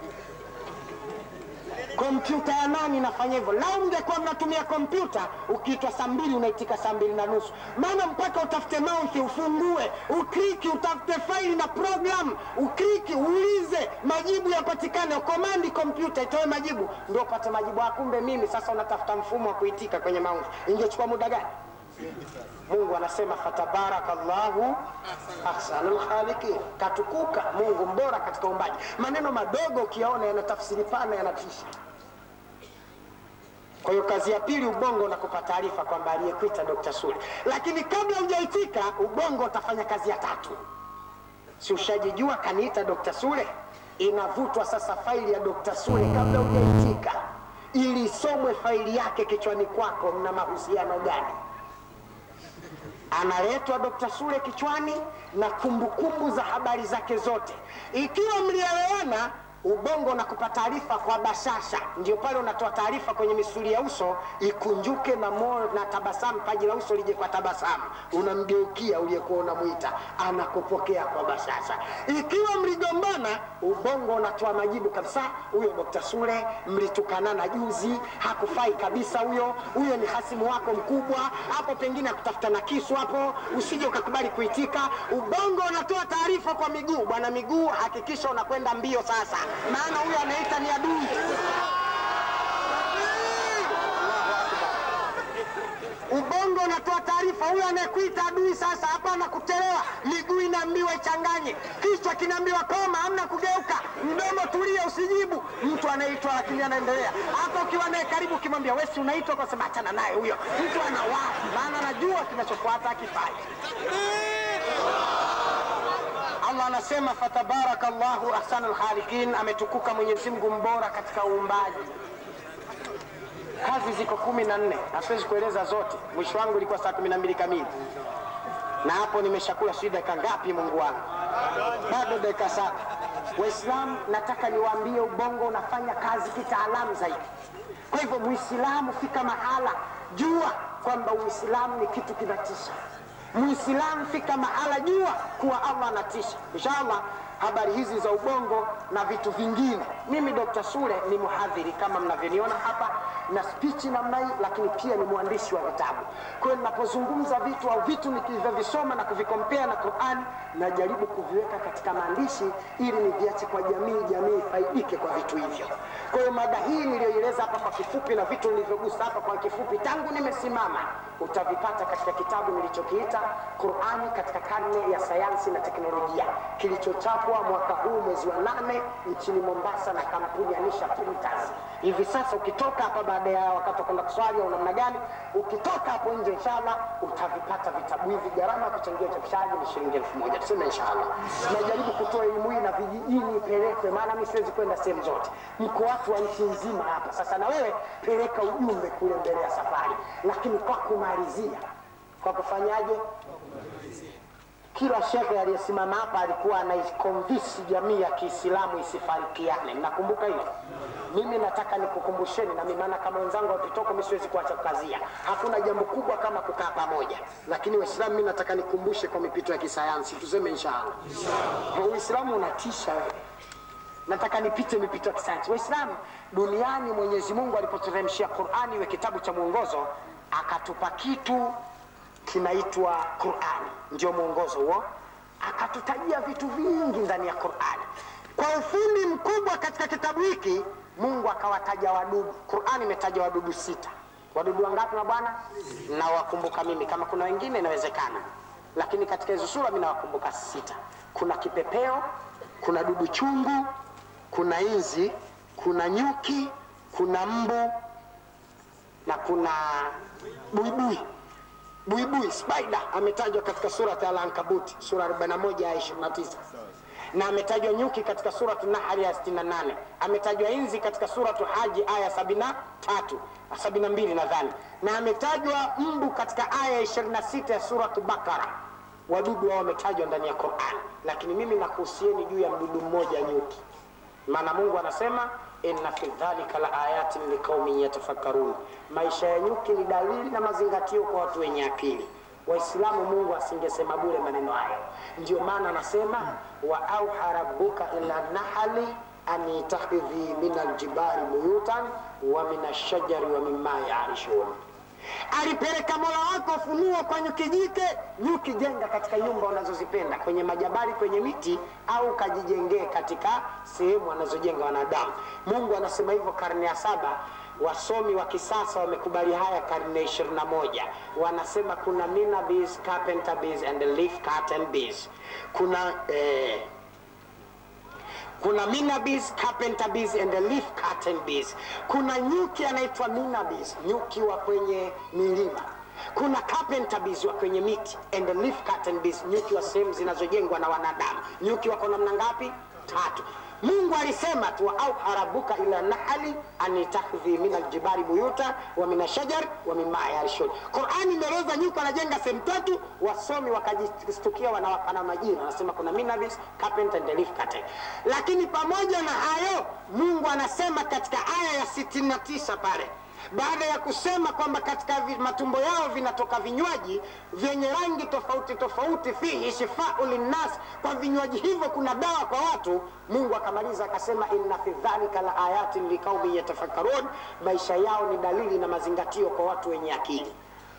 Kompyuta ya nani inafanya hivyo? Lau mngekuwa mnatumia kompyuta, ukiitwa saa mbili unaitika saa mbili na nusu, maana mpaka utafute mount ufungue, ukliki, utafute faili na program, ukliki, uulize, majibu yapatikane, ukomandi kompyuta itoe majibu, ndio upate majibu. Kumbe mimi sasa unatafuta mfumo wa kuitika kwenye mount, ingechukua muda gani? Mungu anasema fatabarakallahu ahsanul khaliqin, katukuka Mungu mbora katika uumbaji. Maneno madogo ukiyaona yana tafsiri pana, yanatisha. Kwa hiyo kazi ya pili, ubongo unakupa taarifa kwamba aliyekuita Dr. Sule, lakini kabla hujaitika, ubongo utafanya kazi ya tatu. Si ushajijua kaniita Dr. Sule? Inavutwa sasa faili ya Dr. Sule kabla hujaitika, ili isomwe faili yake kichwani kwako, mna mahusiano gani? analetwa Dr. Sule kichwani na kumbukumbu za habari zake zote. Ikiwa mlielewana, ubongo unakupa taarifa kwa bashasha, ndio pale unatoa taarifa kwenye misuli ya uso ikunjuke na moyo na tabasamu, paji la uso lije kwa tabasamu, unamgeukia uliyekuwa unamwita, anakupokea kwa bashasha. Ikiwa mligombana, ubongo unatoa majibu kabisa, huyo Dr. Sule mlitukanana juzi, hakufai kabisa huyo, huyo ni hasimu wako mkubwa, hapo pengine akutafuta na kisu hapo, usije ukakubali kuitika. Ubongo unatoa taarifa kwa miguu, bwana miguu, hakikisha unakwenda mbio sasa, maana huyo anaita ni adui. Ubongo unatoa taarifa, huyo anayekuita adui sasa, hapana kuchelewa. Miguu inaambiwa ichanganye, kichwa kinaambiwa koma, hamna kugeuka, mdomo tulia, usijibu. Mtu anaitwa lakini anaendelea. Hata ukiwa naye karibu, ukimwambia wewe si unaitwa, kwa sababu achana naye huyo mtu anawahi, maana anajua kinachofuata akifanya. Allah anasema fatabaraka Allahu ahsanul khaliqin, ametukuka Mwenyezi Mungu mbora katika uumbaji. Kazi ziko kumi na nne na siwezi kueleza zote. Mwisho wangu ilikuwa saa kumi na mbili kamili, na hapo nimeshakula sijui dakika ngapi, Mungu wangu, bado dakika saba. Waislamu, nataka niwaambie, ubongo unafanya kazi kitaalamu zaidi. Kwa hivyo, Muislamu, fika mahala, jua kwamba Uislamu ni kitu kinatisha. Muislamu, fika mahala, jua kuwa Allah anatisha. Inshallah, habari hizi za ubongo na vitu vingine. Mimi Dr. Sule ni mhadhiri kama mnavyoniona hapa na spichi namna hii, lakini pia ni mwandishi wa vitabu. Kwa hiyo ninapozungumza vitu au vitu nikivyovisoma na kuvikompea na Qur'an, najaribu kuviweka katika maandishi ili niviache kwa jamii, jamii ifaidike kwa vitu hivyo. Kwa hiyo mada hii niliyoeleza hapa kwa kifupi na vitu nilivyogusa hapa kwa kifupi tangu nimesimama, utavipata katika kitabu nilichokiita Qur'ani katika karne ya sayansi na teknolojia kilichochapwa mwaka huu mwezi wa nane nchini Mombasa na kampuni ya Nisha Printers. Hivi sasa ukitoka hapa baada ya wakati wa kwenda kuswali au namna gani, ukitoka hapo nje, inshallah utavipata vitabu hivi. Gharama ya kuchangia uchapishaji ni shilingi elfu moja tuseme inshallah. Najaribu kutoa elimu hii na vijijini ipelekwe, maana mimi siwezi kwenda sehemu zote, mko watu wa nchi nzima hapa. Sasa na wewe peleka ujumbe kule mbele ya safari, lakini kwa kumalizia, kwa kufanyaje? Kila shekhe aliyesimama hapa alikuwa anaikonvisi jamii ya Kiislamu isifarikiane. Mnakumbuka hilo? Mimi nataka nikukumbusheni, na mimi maana kama wenzangu wakitoka, mimi siwezi kuacha kukazia. Hakuna jambo kubwa kama kukaa pamoja, lakini Waislamu, mimi nataka nikumbushe kwa mipito ya kisayansi, tuseme inshallah. Uislamu unatisha wewe. Nataka nipite mipito ya kisayansi. Waislamu duniani, Mwenyezi Mungu alipoteremshia Qur'ani iwe kitabu cha mwongozo, akatupa kitu kinaitwa Qur'ani, ndio mwongozo huo. Akatutajia vitu vingi ndani ya Qur'ani. kwa ufundi mkubwa katika kitabu hiki mungu akawataja wadudu qurani imetaja wadudu sita wadudu wangapi na bwana nawakumbuka mimi kama kuna wengine inawezekana lakini katika hizo sura mi nawakumbuka sita kuna kipepeo kuna dudu chungu kuna inzi kuna nyuki kuna mbu na kuna buibui buibui spider ametajwa katika surat al-ankabuti sura 41 aya 29 na ametajwa nyuki katika suratu nahli ya 68 ametajwa inzi katika suratu haji aya 73 72 nadhani na ametajwa mbu katika aya ya 26 ya suratu bakara wadudu wao wametajwa ndani ya quran lakini mimi nakuhusieni juu ya mdudu mmoja nyuki maana mungu anasema inna fi dhalika la ayatin liqaumin yatafakkarun maisha ya nyuki ni dalili na mazingatio kwa watu wenye akili waislamu mungu asingesema bure maneno hayo ndio maana anasema wa auha rabbuka ila nahali an itakhidhi min aljibari buyutan wa min ashajari wa mima yarishun alipeleka mola wako ufunuo kwa nyuki jike nyuki jenga katika nyumba unazozipenda kwenye majabali kwenye miti au kajijengee katika sehemu wanazojenga wanadamu mungu anasema hivyo karne ya saba wasomi wa kisasa wamekubali haya karne 21 wanasema kuna mina bees, carpenter bees and leaf curtain bees kuna eh, kuna mina bees, carpenter bees and leaf curtain bees. Kuna nyuki anaitwa mina bees, nyuki wa kwenye milima. Kuna carpenter bees wa kwenye miti and leaf curtain bees, nyuki wa sehemu zinazojengwa na wanadamu. Nyuki wako namna ngapi? Tatu. Mungu alisema tu auha rabbuka ila nahali an itakhidhi min aljibari buyuta wa min ashajar wa mimma yarishun. Qurani imeeleza nyuki anajenga sehemu tatu, wasomi wakajistukia wanawapana majina, wanasema kuna minabis, carpenter and leaf curtain. Lakini pamoja na hayo, Mungu anasema katika aya ya 69 pale baada ya kusema kwamba katika vi- matumbo yao vinatoka vinywaji vyenye rangi tofauti tofauti, fihi shifau linnas, kwa vinywaji hivyo kuna dawa kwa watu. Mungu akamaliza akasema, inna fi dhalika la ayatin liqaumin yatafakkarun, maisha yao ni dalili na mazingatio kwa watu wenye akili.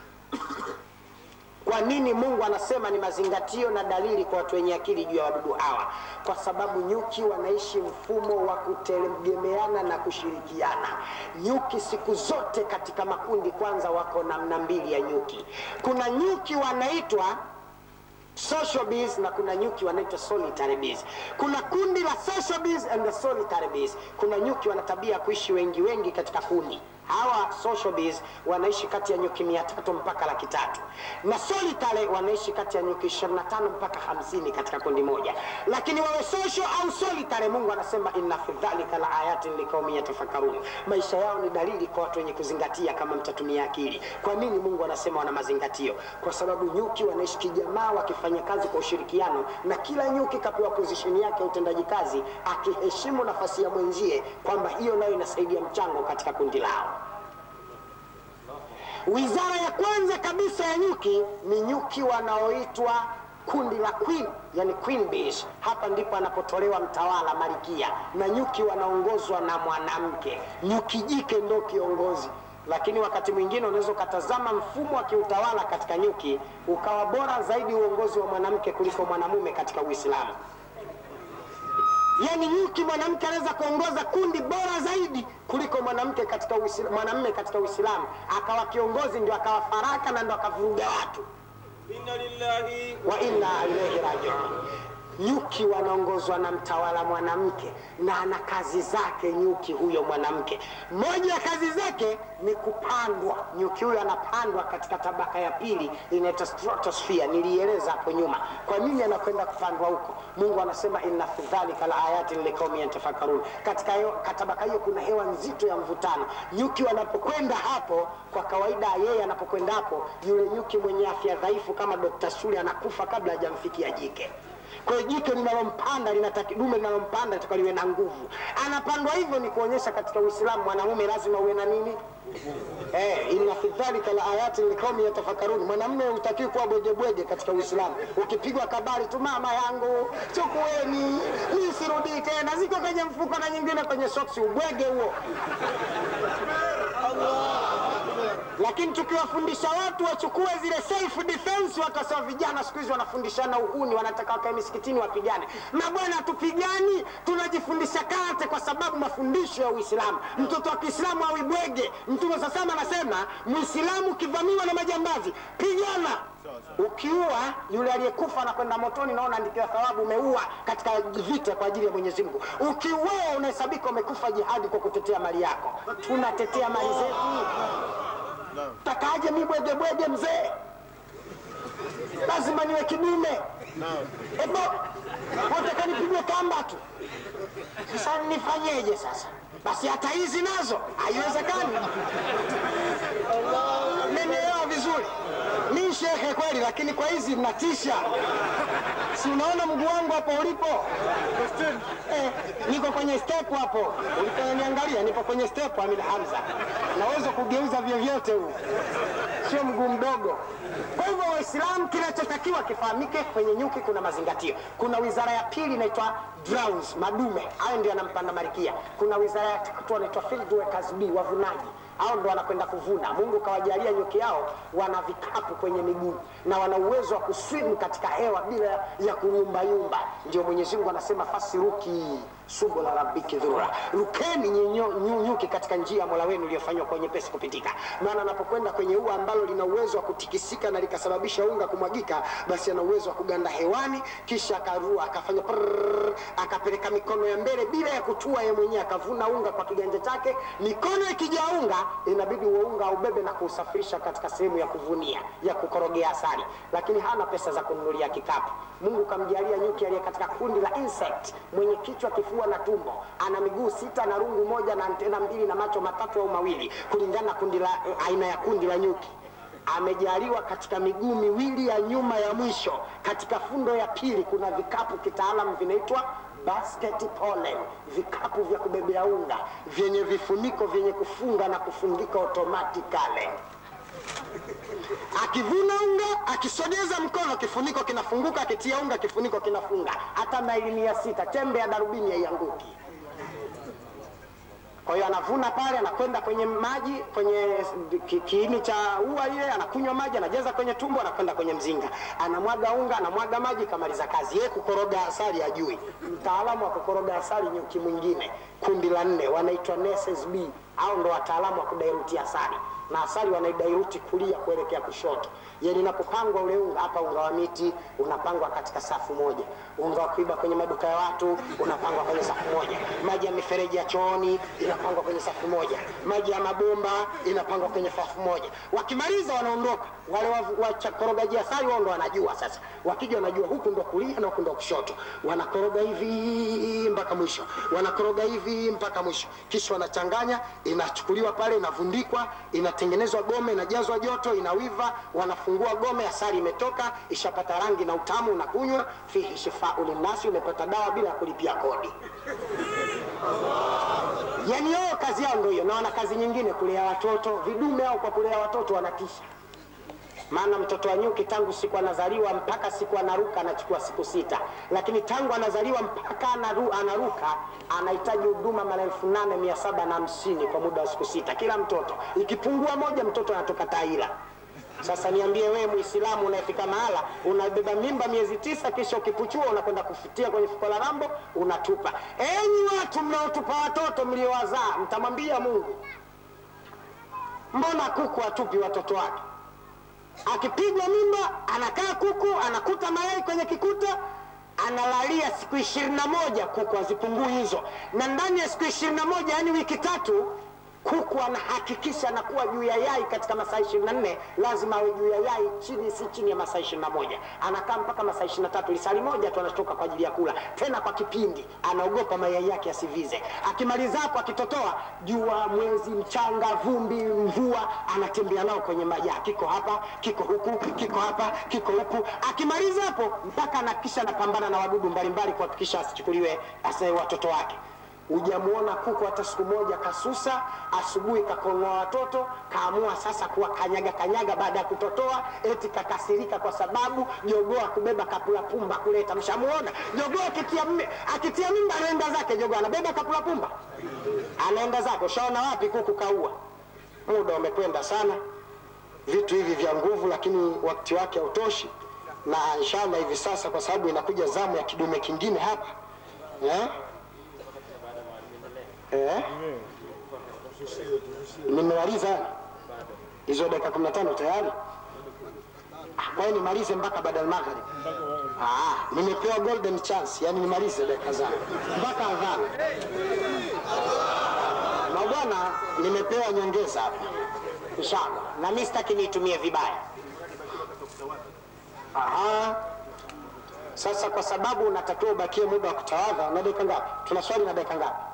Kwa nini Mungu anasema ni mazingatio na dalili kwa watu wenye akili juu ya wadudu hawa? Kwa sababu nyuki wanaishi mfumo wa kutegemeana na kushirikiana. Nyuki siku zote katika makundi, kwanza wako namna mbili ya nyuki. Kuna nyuki wanaitwa social bees na kuna nyuki wanaitwa solitary bees. Kuna kundi la social bees and the solitary bees. Kuna nyuki wana tabia ya kuishi wengi wengi katika kundi. Hawa social bees wanaishi kati ya nyuki mia tatu mpaka laki tatu na solitary wanaishi kati ya nyuki 25 mpaka hamsini katika kundi moja. Lakini wawe social au solitary, Mungu anasema inna fi dhalika la ayatin liqaumin yatafakkarun, maisha yao ni dalili kwa watu wenye kuzingatia, kama mtatumia akili. Kwa nini Mungu anasema wana mazingatio? Kwa sababu nyuki wanaishi kijamaa, wakifanya kazi kwa ushirikiano, na kila nyuki kapewa position yake ya utendaji kazi, akiheshimu nafasi ya mwenzie, kwamba hiyo nayo inasaidia mchango katika kundi lao. Wizara ya kwanza kabisa ya nyuki ni nyuki wanaoitwa kundi la queen, yani queen bees. Hapa ndipo anapotolewa mtawala marikia, na nyuki wanaongozwa na mwanamke. Nyuki jike ndo kiongozi, lakini wakati mwingine unaweza ukatazama mfumo wa kiutawala katika nyuki ukawa bora zaidi uongozi wa mwanamke kuliko mwanamume katika Uislamu. Yaani nyuki mwanamke anaweza kuongoza kundi bora zaidi kuliko mwanamke katika Uislamu, mwanamume katika Uislamu akawa kiongozi, ndio akawa faraka na ndio akavuruga watu. inna lillahi wa inna ilaihi rajiun. Nyuki wanaongozwa na mtawala mwanamke na ana kazi zake. Nyuki huyo mwanamke, moja ya kazi zake ni kupandwa. Nyuki huyo anapandwa katika tabaka ya pili inaitwa stratosphere. Nilieleza hapo nyuma kwa nini anakwenda kupandwa huko. Mungu anasema inna fi dhalika la ayatin liqaumin yatafakkarun. Katika hiyo tabaka hiyo kuna hewa nzito ya mvutano. Nyuki wanapokwenda hapo, kwa kawaida yeye anapokwenda hapo, yule nyuki mwenye afya dhaifu kama Dr. Sule anakufa kabla hajamfikia jike. Kwa hiyo jike linalompanda linataki dume linalompanda linataka liwe na nguvu. Anapandwa hivyo ni kuonyesha katika Uislamu mwanamume lazima uwe na nini? Eh, inna fi dhalika la ayatin liqaumin yatafakkarun. Mwanamume hutakiwi kuwa bwegebwege katika Uislamu. Ukipigwa kabari tu, mama yangu chukueni, mimi sirudi tena, ziko kwenye mfuko na nyingine kwenye soksi, ubwege huo. lakini tukiwafundisha watu wachukue zile self defense, watasema vijana siku hizi wanafundishana uhuni, wanataka wakae misikitini wapigane. Mabwana, tupigani, tunajifundisha karate kwa sababu mafundisho ya Uislamu. Mtoto wa Kiislamu awibwege. Mtume sasa anasema Muislamu ukivamiwa na majambazi, pigana ukiua yule aliyekufa anakwenda motoni, naona andikiwa thawabu, umeua katika vita kwa ajili ya Mwenyezi Mungu. Ukiua unahesabika umekufa jihadi kwa kutetea mali yako. Tunatetea mali zetu, takaje mi bwege bwege mzee? Lazima niwe kidume. Ebo wataka nipigwe kamba tu. Sasa nifanyeje sasa? Basi hata hizi nazo haiwezekani. Mmenielewa vizuri? Mi shehe kweli, lakini kwa hizi mnatisha. Si unaona mguu wangu hapo ulipo? Eh, niko kwenye step hapo. Uliponiangalia nipo kwenye step Amil Hamza. Naweza kugeuza vyovyote huu. Sio mguu mdogo. Kwa hivyo Waislamu, kinachotakiwa kifahamike, kwenye nyuki kuna mazingatio. Kuna wizara ya pili inaitwa drones, madume, hayo ndio yanampanda marikia. Kuna wizara ya tatu wanaitwa field workers B, wavunaji hao ndo wanakwenda kuvuna. Mungu kawajalia nyuki hao wana vikapu kwenye miguu na wana uwezo wa kuswim katika hewa bila ya kuyumbayumba. Ndio Mwenyezi Mungu anasema fasiruki subula rabbiki dhura, rukeni nyinyo- nyu- nyuki katika njia ya Mola wenu iliyofanywa kwa nyepesi kupitika. Maana anapokwenda kwenye ua ambalo lina uwezo wa kutikisika na likasababisha unga kumwagika, basi ana uwezo wa kuganda hewani, kisha akarua akafanya prrrr, akapeleka mikono ya mbele bila ya kutua yeye mwenyewe, akavuna unga kwa kiganja chake. Mikono ikijaa unga, inabidi huo unga aubebe na kuusafirisha katika sehemu ya kuvunia ya kukorogea asali, lakini hana pesa za kununulia kikapu. Mungu kamjalia nyuki aliye katika kundi la insect, mwenye kichwa, kifua na tumbo, ana miguu sita na rungu moja na antena mbili na macho matatu au mawili, kulingana na kundi la aina ya kundi la nyuki amejaliwa katika miguu miwili ya nyuma ya mwisho. Katika fundo ya pili kuna vikapu kitaalam vinaitwa basket pollen, vikapu vya kubebea unga vyenye vifuniko vyenye kufunga na kufungika automatically. Akivuna unga, akisogeza mkono, kifuniko kinafunguka, akitia unga, kifuniko kinafunga. Hata maili mia sita tembe ya darubini haianguki. Kwa hiyo anavuna pale, anakwenda kwenye maji, kwenye ki- kiini cha ua ile, anakunywa maji, anajaza kwenye tumbo, anakwenda kwenye mzinga, anamwaga unga, anamwaga maji, kamaliza kazi. Yeye kukoroga asali ajui. Mtaalamu wa kukoroga asali nyuki mwingine, kundi la nne, wanaitwa nurses B, au ndo wataalamu wa kudairuti asali na asali wanaidairuti kulia kuelekea kushoto. Yani inapopangwa ule unga hapa, unga wa miti unapangwa katika safu moja, unga wa kuiba kwenye maduka ya watu unapangwa kwenye safu moja, maji ya mifereji ya chooni inapangwa kwenye safu moja, maji ya mabomba inapangwa kwenye safu moja. Wakimaliza wanaondoka wale wa- wachakorogaji asali, wao ndo wanajua sasa. Wakija wanajua huku ndo kulia na huku ndo kushoto, wanakoroga hivi mpaka mwisho, wanakoroga hivi mpaka mwisho, kisha wanachanganya, inachukuliwa pale, inavundikwa, inatengenezwa gome, inajazwa joto, inawiva, wanafungua gome, asali imetoka, ishapata rangi na utamu, unakunywa. Fihi shifau linnasi, umepata dawa bila ya kulipia kodi. Yani wao kazi yao ndio hiyo, na wana kazi nyingine, kulea watoto. Vidume au kwa kulea watoto wanatisha maana mtoto wa nyuki tangu siku anazaliwa mpaka siku anaruka anachukua siku sita, lakini tangu anazaliwa mpaka anaru, anaruka anahitaji huduma mara elfu nane mia saba na hamsini kwa muda wa siku sita kila mtoto. Ikipungua moja, mtoto anatoka taira. Sasa niambie wewe Muislamu unayefika mahala unabeba mimba miezi tisa, kisha ukipuchua unakwenda kufutia kwenye fuko la rambo unatupa. Enyi watu mnaotupa watoto mliowazaa, mtamwambia Mungu, mbona kuku atupi watoto wake? akipigwa mimba anakaa kuku anakuta mayai kwenye kikuta analalia siku ishirini na moja kuku hazipungui hizo na ndani ya siku ishirini na moja yaani wiki tatu kuku anahakikisha anakuwa juu ya yai katika masaa ishirini na nne lazima awe juu ya yai chini si chini ya masaa ishirini na moja anakaa mpaka masaa ishirini na tatu lisali moja tu anatoka kwa ajili ya kula tena kwa kipindi anaogopa mayai yake asivize akimaliza hapo akitotoa jua mwezi mchanga vumbi mvua anatembea nao kwenye majaa kiko hapa kiko huku kiko hapa kiko huku akimaliza hapo mpaka anakisha anapambana na wadudu mbalimbali kuhakikisha asichukuliwe ase watoto wake hujamuona kuku hata siku moja kasusa asubuhi kakongoa watoto kaamua sasa kuwa kanyaga kanyaga baada ya kutotoa eti kakasirika kwa sababu jogoo akubeba kapula pumba kuleta mshamuona jogoo akitia, mme- akitia mimba anaenda zake jogoo anabeba kapula pumba anaenda zake ushaona wapi kuku kaua muda umekwenda sana vitu hivi vya nguvu, lakini wakati wake hautoshi, na inshallah hivi sasa, kwa sababu inakuja zamu ya kidume kingine hapa eh? Eh? Nimemaliza yani? hizo dakika 15 tayari. Ah, Kwa hiyo nimalize mpaka baada ya maghrib. Ah, nimepewa golden chance, yani nimalize dakika zangu mpaka adhana. Na bwana, nimepewa nyongeza hapa inshallah, na mimi sitaki niitumie vibaya. Aha. Sasa kwa sababu unatakiwa ubakie muda wa kutawadha, na dakika ngapi? Tuna swali na dakika ngapi?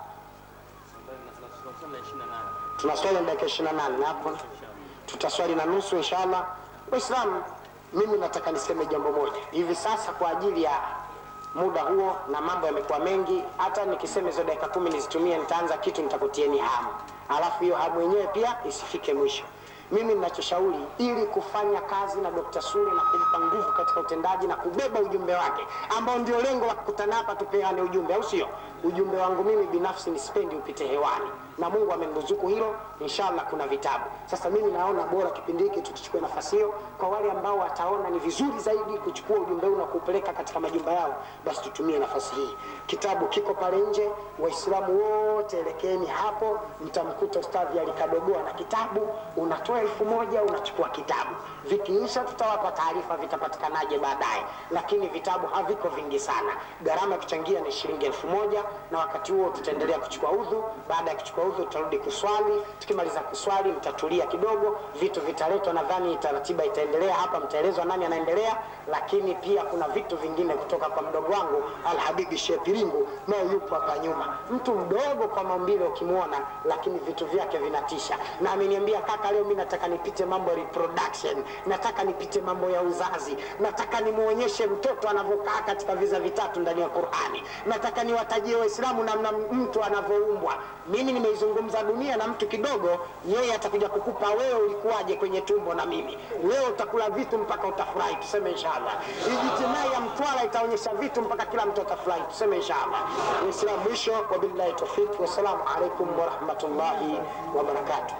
Tuna swali na dakika 28 na hapo tutaswali na nusu inshallah. Waislamu, mimi nataka niseme jambo moja hivi sasa kwa ajili ya muda huo, na mambo yamekuwa mengi. Hata nikisema hizo dakika kumi nizitumie, nitaanza kitu nitakutieni hamu, alafu hiyo hamu yenyewe pia isifike mwisho. Mimi ninachoshauri ili kufanya kazi na Dr. Sule na kumpa nguvu katika utendaji na kubeba ujumbe wake ambao ndio lengo la kukutana hapa, tupeane ujumbe, au sio? Ujumbe wangu mimi binafsi nisipendi upite hewani, na Mungu ameniruzuku hilo. Inshallah kuna vitabu. Sasa mimi naona bora kipindi hiki tukichukua nafasi hiyo, kwa wale ambao wataona ni vizuri zaidi kuchukua ujumbe huu na kuupeleka katika majumba yao, basi tutumie nafasi hii. Kitabu kiko pale nje, Waislamu wote elekeeni hapo, mtamkuta Ustadhi alikadogoa na kitabu. Unatoa elfu moja unachukua kitabu, vikiisha tutawapa taarifa vitapatikanaje baadaye, lakini vitabu haviko vingi sana. Gharama ya kuchangia ni shilingi elfu moja na wakati huo tutaendelea kuchukua udhu. Baada ya kuchukua udhu, tutarudi kuswali. Tukimaliza kuswali, mtatulia kidogo, vitu vitaletwa. Nadhani taratiba itaendelea hapa, mtaelezwa nani anaendelea, lakini pia kuna vitu vingine kutoka kwa mdogo wangu Alhabibi Shepiringu, naye yupo hapa nyuma, mtu mdogo kwa maumbile ukimwona, lakini vitu vyake vinatisha, na ameniambia kaka, leo mimi nataka nipite mambo ya reproduction, nataka nipite mambo ya uzazi, nataka nimuonyeshe mtoto anavyokaa katika viza vitatu ndani ya Qur'ani, nataka niwatajie Waislamu namna mtu anavyoumbwa. Mimi nimeizungumza dunia na mtu kidogo, yeye atakuja kukupa wewe ulikuwaje kwenye tumbo na mimi. Wewe utakula vitu mpaka utafurahi, tuseme inshallah. Ijtimai ya Mtwara itaonyesha vitu mpaka kila mtu atafurahi, tuseme inshallah. Waislamu, mwisho, wabillahi tawfik, wassalamu alaikum warahmatullahi wabarakatuh.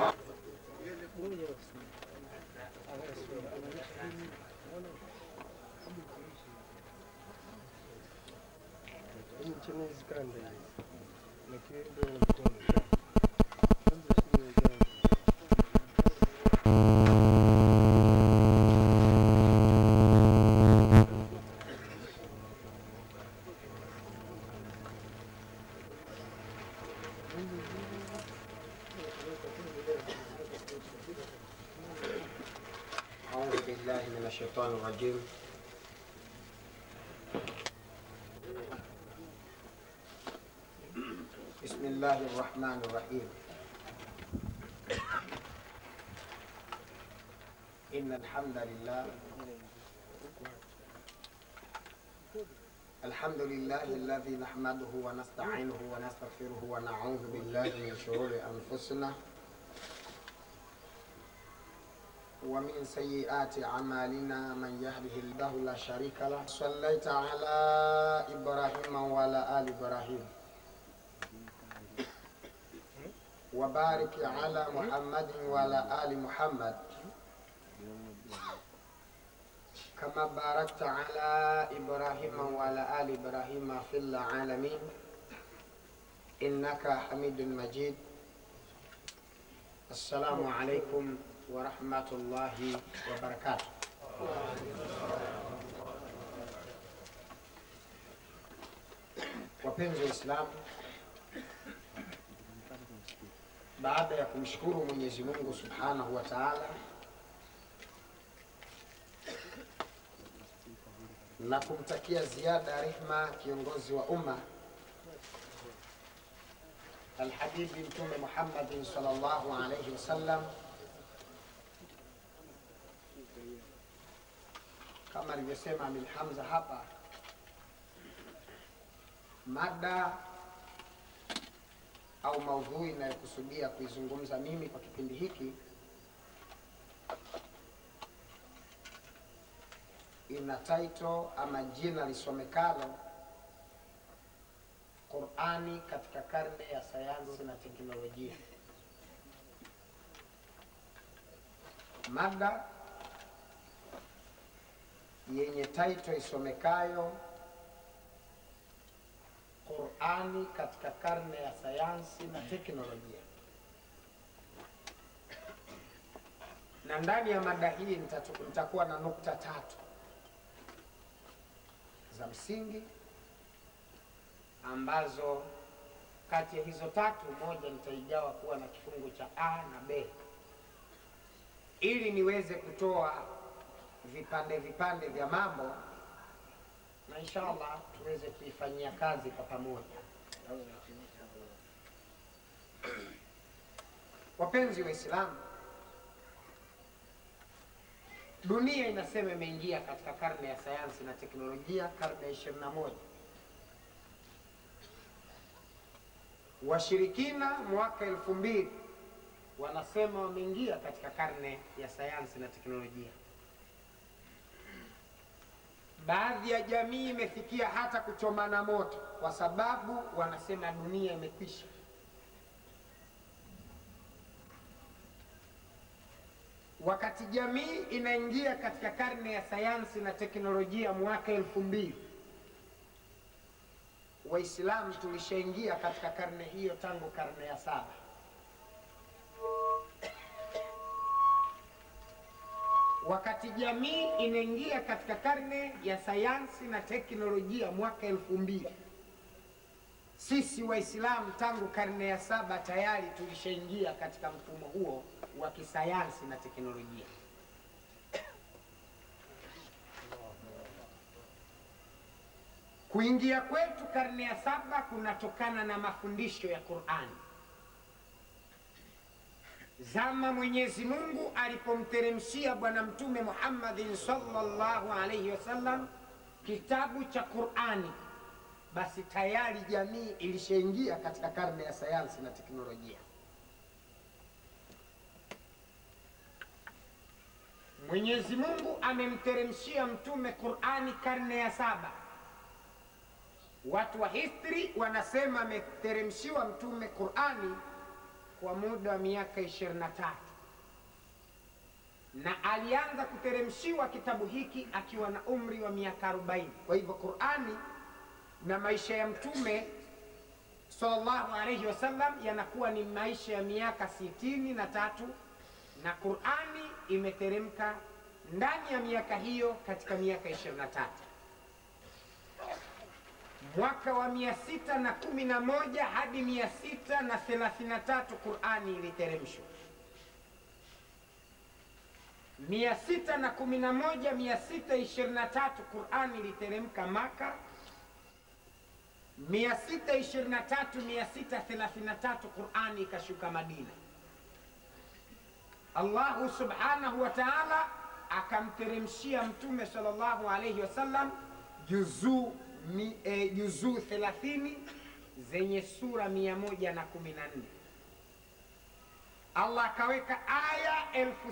أعوذ بالله من الشيطان الرجيم بسم الله الرحمن الرحيم إن الحمد لله الحمد لله الذي نحمده ونستعينه ونستغفره ونعوذ بالله من شرور أنفسنا ومن سيئات أعمالنا من يهده الله لا شريك له صليت على إبراهيم وعلى آل إبراهيم وبارك على محمد وعلى آل محمد كما باركت على إبراهيم وعلى آل إبراهيم في العالمين إنك حميد مجيد السلام عليكم warahmatullahi wabarakatu. Wapenzi wa Islamu, baada ya kumshukuru Mwenyezi Mungu subhanahu wa taala na kumtakia ziada rehma kiongozi wa umma Alhabibi Mtume Muhammadin sallallahu alayhi wasallam kama alivyosema Amil Hamza hapa, mada au maudhui inayokusudia kuizungumza mimi kwa kipindi hiki ina title ama jina lisomekalo Qur'ani katika karne ya sayansi na teknolojia. mada yenye title isomekayo Qurani katika karne ya sayansi na teknolojia, na ndani ya mada hii nitatu- nitakuwa na nukta tatu za msingi ambazo kati ya hizo tatu moja nitaigawa kuwa na kifungu cha A na B ili niweze kutoa vipande vipande vya mambo na inshallah tuweze kuifanyia kazi kwa pamoja. Wapenzi Waislamu, dunia inasema imeingia katika karne ya sayansi na teknolojia, karne ya 21. Washirikina mwaka elfu mbili wanasema wameingia katika karne ya sayansi na teknolojia. Baadhi ya jamii imefikia hata kuchomana moto kwa sababu wanasema dunia imekwisha. Wakati jamii inaingia katika karne ya sayansi na teknolojia mwaka elfu mbili Waislamu tulishaingia katika karne hiyo tangu karne ya saba. Wakati jamii inaingia katika karne ya sayansi na teknolojia mwaka elfu mbili sisi Waislamu tangu karne ya saba tayari tulishaingia katika mfumo huo wa kisayansi na teknolojia. Kuingia kwetu karne ya saba kunatokana na mafundisho ya Qur'ani. Zama Mwenyezi Mungu alipomteremshia Bwana Mtume Muhammadin sallallahu alaihi wasallam kitabu cha Qur'ani, basi tayari jamii ilishaingia katika karne ya sayansi na teknolojia. Mwenyezi Mungu amemteremshia Mtume Qur'ani karne ya saba. Watu wa history wanasema ameteremshiwa Mtume Qur'ani kwa muda wa miaka 23 na alianza kuteremshiwa kitabu hiki akiwa na umri wa miaka 40. Kwa hivyo Qur'ani na maisha ya Mtume sallallahu alayhi wasallam yanakuwa ni maisha ya miaka sitini na tatu na Qur'ani imeteremka ndani ya miaka hiyo katika miaka 23 mwaka wa mia sita na kumi na moja hadi mia sita na thelathini na tatu Qurani iliteremshwa. mia sita na kumi na moja mia sita ishirini na tatu Qurani iliteremka Maka. mia sita ishirini na tatu mia sita thelathini na tatu Qurani ikashuka Madina. Allahu subhanahu wa taala akamteremshia Mtume sallallahu alaihi wasallam juzuu mi, e, juzuu 30 zenye sura 114. Allah akaweka aya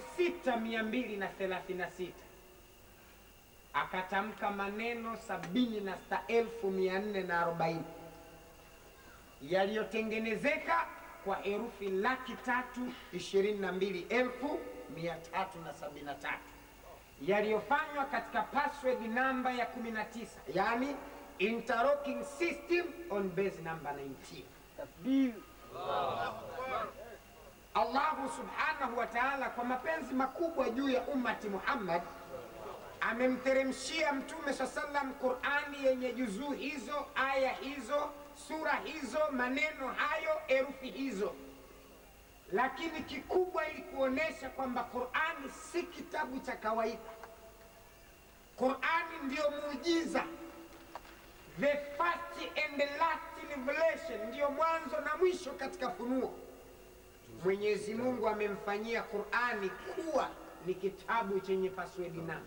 6236 akatamka maneno 76440 yaliyotengenezeka kwa herufi laki tatu ishirini na mbili elfu mia tatu na sabini na tatu yaliyofanywa katika password namba ya 19 yani interlocking system on base number 19 Allahu subhanahu wa ta'ala kwa mapenzi makubwa juu ya ummati Muhammad amemteremshia mtume saa sallam Qurani yenye juzuu hizo, aya hizo, sura hizo, maneno hayo, herufi hizo, lakini kikubwa ili kuonesha kwamba Qurani si kitabu cha kawaida. Qurani ndiyo muujiza, the first and the last revelation, ndiyo mwanzo na mwisho katika funuo. Mwenyezi Mungu amemfanyia Qurani kuwa ni kitabu chenye password namba.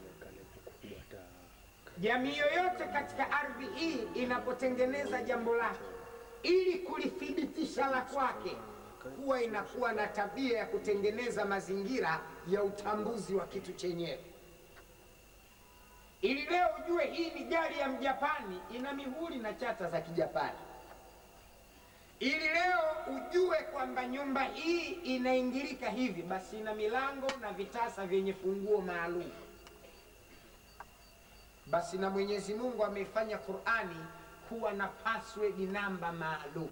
Jamii yoyote katika ardhi hii inapotengeneza jambo lake ili kulithibitisha la kwake, huwa inakuwa na tabia ya kutengeneza mazingira ya utambuzi wa kitu chenyewe. Ili leo ujue hii ni gari ya Mjapani, ina mihuri na chata za Kijapani. Ili leo ujue kwamba kwamba nyumba hii inaingilika hivi, basi ina milango na vitasa vyenye funguo maalum. Basi na Mwenyezi Mungu ameifanya Qur'ani kuwa na password namba maalum,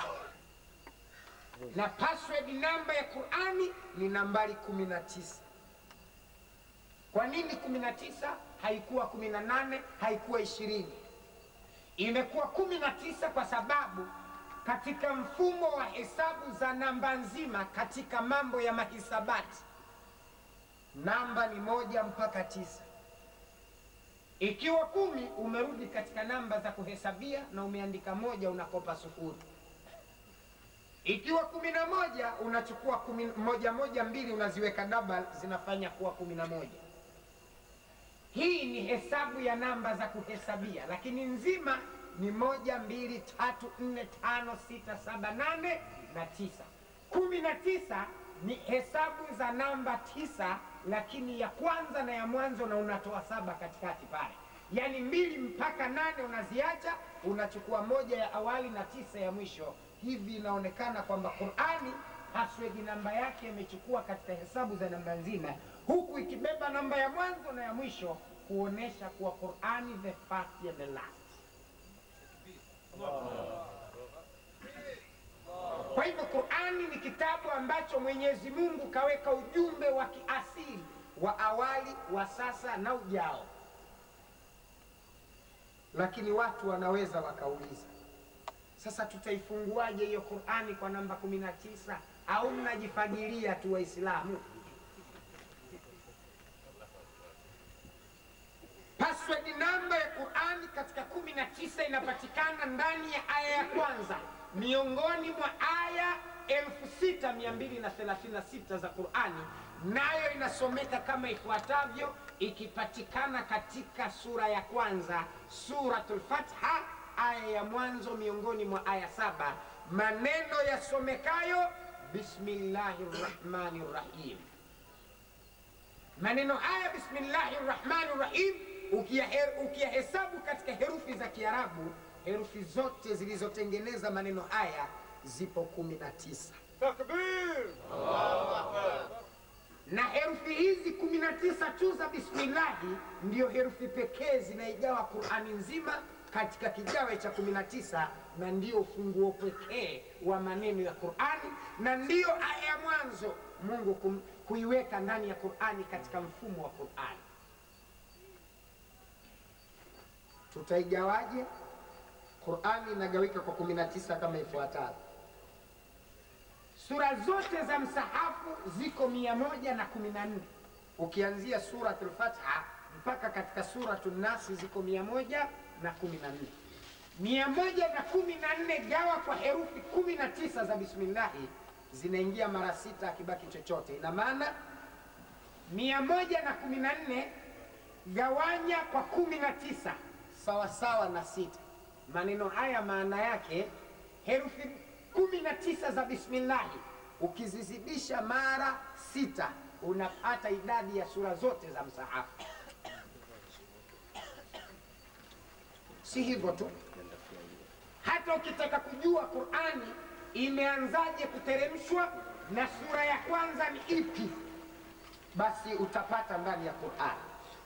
na password namba ya Qur'ani ni nambari kumi na tisa. Kwa nini kumi na tisa? Haikuwa kumi na nane, haikuwa ishirini, imekuwa kumi na tisa kwa sababu katika mfumo wa hesabu za namba nzima katika mambo ya mahisabati namba ni moja mpaka tisa. Ikiwa kumi umerudi katika namba za kuhesabia na umeandika moja, unakopa sufuri. Ikiwa kumi na moja unachukua kumi, moja moja mbili unaziweka double, zinafanya kuwa kumi na moja. Hii ni hesabu ya namba za kuhesabia, lakini nzima ni moja, mbili, tatu, nne, tano, sita, saba, nane na tisa. Kumi na tisa ni hesabu za namba tisa, lakini ya kwanza na ya mwanzo, na unatoa saba katikati pale, yaani mbili mpaka nane unaziacha, unachukua moja ya awali na tisa ya mwisho. Hivi inaonekana kwamba Qur'ani password namba yake imechukua katika hesabu za namba nzima, huku ikibeba namba ya mwanzo na ya mwisho, kuonesha kuwa Qur'ani the first and the last. Kwa hivyo Qur'ani ni kitabu ambacho Mwenyezi Mungu kaweka ujumbe wa kiasili wa awali, wa sasa na ujao. Lakini watu wanaweza wakauliza, sasa tutaifunguaje hiyo Qur'ani kwa namba kumi na tisa? Au mnajifagilia tu Waislamu? Password namba ya Qur'ani katika kumi na tisa inapatikana ndani ya aya ya kwanza miongoni mwa aya 6236 za Qur'ani, nayo inasomeka kama ifuatavyo, ikipatikana katika sura ya kwanza, Suratul Fatha, aya ya mwanzo miongoni mwa aya saba, maneno yasomekayo bismillahir rahmanir rahim. Maneno haya bismillahir rahmanir rahim ukiyahesabu katika herufi za Kiarabu, herufi zote zilizotengeneza maneno haya zipo kumi na tisa. Takbir! Na herufi hizi kumi na tisa tu za bismillahi ndiyo herufi pekee zinaigawa Qurani nzima katika kigawe cha kumi na tisa na ndiyo ufunguo pekee wa maneno ya Qurani na ndiyo aya ya mwanzo Mungu kum, kuiweka ndani ya Qurani katika mfumo wa Qurani. Tutaigawaje? Qurani inagawika kwa kumi na tisa kama ifuatavyo. Sura zote za msahafu ziko mia moja na kumi na nne ukianzia Suratul Fatha mpaka katika Suratul Nasi ziko mia moja na kumi na nne mia moja na kumi na nne gawa kwa herufi kumi na tisa za bismillahi zinaingia mara sita, akibaki chochote. Ina maana mia moja na kumi na nne gawanya kwa kumi na tisa sawasawa na sita. Maneno haya maana yake herufi kumi na tisa za bismillahi ukizizidisha mara sita unapata idadi ya sura zote za msahafu. Si hivyo tu, hata ukitaka kujua Qurani imeanzaje kuteremshwa na sura ya kwanza ni ipi, basi utapata ndani ya Qurani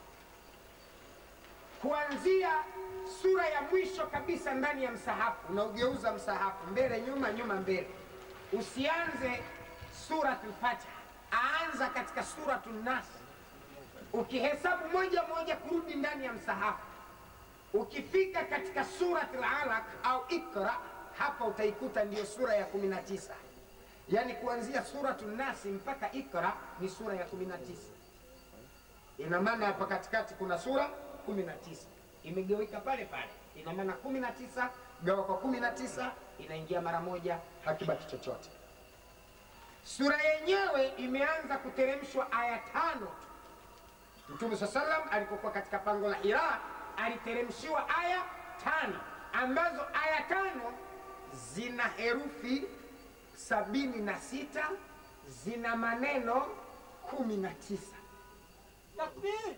kuanzia sura ya mwisho kabisa ndani ya msahafu. Unaugeuza msahafu mbele nyuma, nyuma mbele, usianze Suratul Fatiha, aanza katika Suratul Nas, ukihesabu moja moja kurudi ndani ya msahafu. Ukifika katika Suratul Alaq au Ikra, hapa utaikuta ndiyo sura ya kumi na tisa. Yaani kuanzia Suratul Nasi mpaka Ikra ni sura ya kumi na tisa. Ina maana hapa katikati kuna sura kumi na tisa imegawika pale pale, ina maana kumi na tisa gawa kwa kumi na tisa inaingia mara moja, hakibaki chochote. Sura yenyewe imeanza kuteremshwa aya tano tu. Mtume saa salam alipokuwa katika pango la Hira aliteremshiwa aya tano ambazo aya tano zina herufi sabini na sita zina maneno kumi na tisa. Takbir!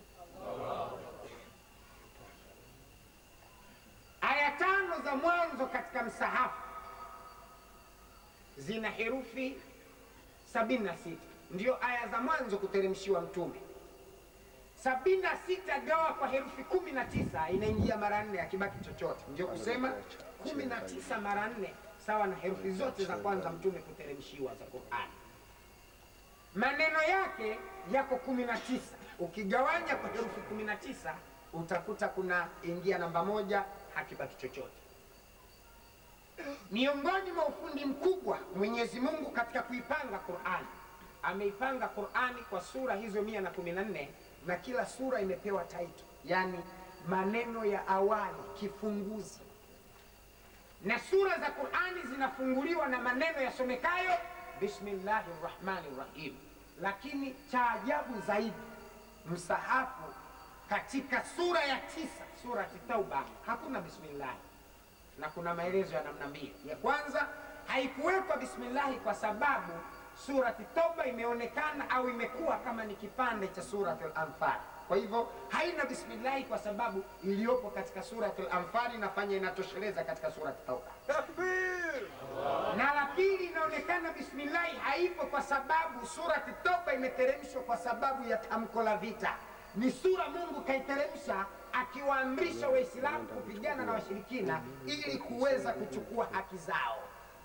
Aya tano za mwanzo katika msahafu zina herufi 76 ndio aya za mwanzo kuteremshiwa mtume. 76 gawa kwa herufi 19 inaingia mara nne, akibaki chochote, ndio kusema 19 mara nne sawa na herufi zote za kwanza mtume kuteremshiwa za Qur'ani. Maneno yake yako 19, ukigawanya kwa herufi 19 utakuta kuna ingia namba moja, hakibaki chochote. Miongoni mwa ufundi mkubwa Mwenyezi Mungu katika kuipanga Qur'ani, ameipanga Qur'ani kwa sura hizo mia na kumi na nne na kila sura imepewa title, yani maneno ya awali, kifunguzi. Na sura za Qur'ani zinafunguliwa na maneno yasomekayo bismillahir rahmanir rahim. Lakini cha ajabu zaidi, msahafu katika sura ya tisa, surati Tauba, hakuna bismillah na kuna maelezo ya namna mbili. Ya kwanza haikuwekwa bismillahi kwa sababu surati Tauba imeonekana au imekuwa kama ni kipande cha surati al-Anfal. Kwa hivyo haina bismillahi kwa sababu iliyopo katika surati al-Anfal inafanya inatosheleza katika surati Tauba. Takbir! Na la pili inaonekana bismillahi haipo kwa sababu surati Tauba imeteremshwa kwa sababu ya tamko la vita. Ni sura Mungu kaiteremsha akiwaamrisha Waislamu kupigana na washirikina ili kuweza kuchukua haki zao,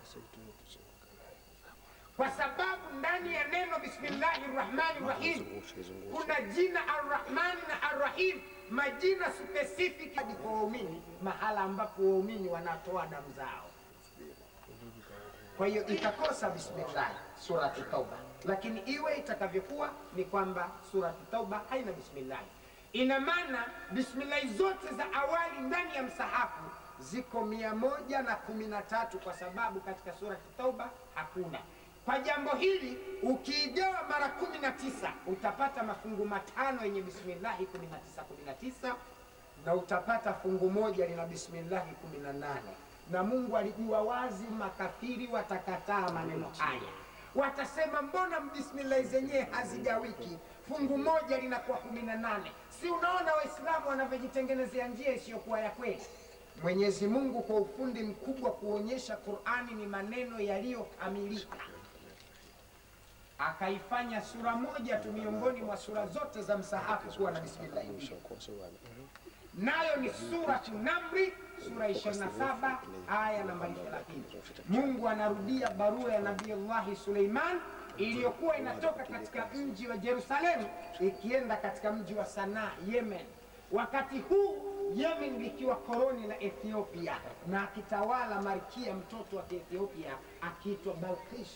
kwa sababu ndani ya neno bismillahi rahmani rahim kuna jina arrahmani na arrahim, majina specific hadi kwa waumini, mahala ambapo waumini wanatoa damu zao. Kwa hiyo itakosa bismillah surati Tauba, lakini iwe itakavyokuwa ni kwamba surati Tauba haina bismillah. Ina maana bismillahi zote za awali ndani ya msahafu ziko mia moja na kumi na tatu kwa sababu katika surati Tauba hakuna. Kwa jambo hili ukiigawa mara kumi na tisa utapata mafungu matano yenye bismillahi kumi na tisa kumi na tisa na utapata fungu moja lina bismillahi kumi na nane na Mungu alijua wazi makafiri watakataa maneno haya, watasema mbona bismillahi zenyewe hazigawiki, fungu moja linakuwa kumi na nane. Si unaona Waislamu wanavyojitengenezea njia isiyokuwa ya kweli? Mwenyezi Mungu kwa ufundi mkubwa kuonyesha Qur'ani ni maneno yaliyokamilika, akaifanya sura moja tu miongoni mwa sura zote za msahafu kuwa na bismillahi mbili nayo ni suratu Namri, sura 27 aya nambari 30. Mungu anarudia barua ya Nabiullahi Suleiman iliyokuwa inatoka katika mji wa Yerusalemu ikienda katika mji wa Sanaa, Yemen. Wakati huu Yemen likiwa koloni la Ethiopia na akitawala malkia mtoto wa Ethiopia akiitwa Balkish.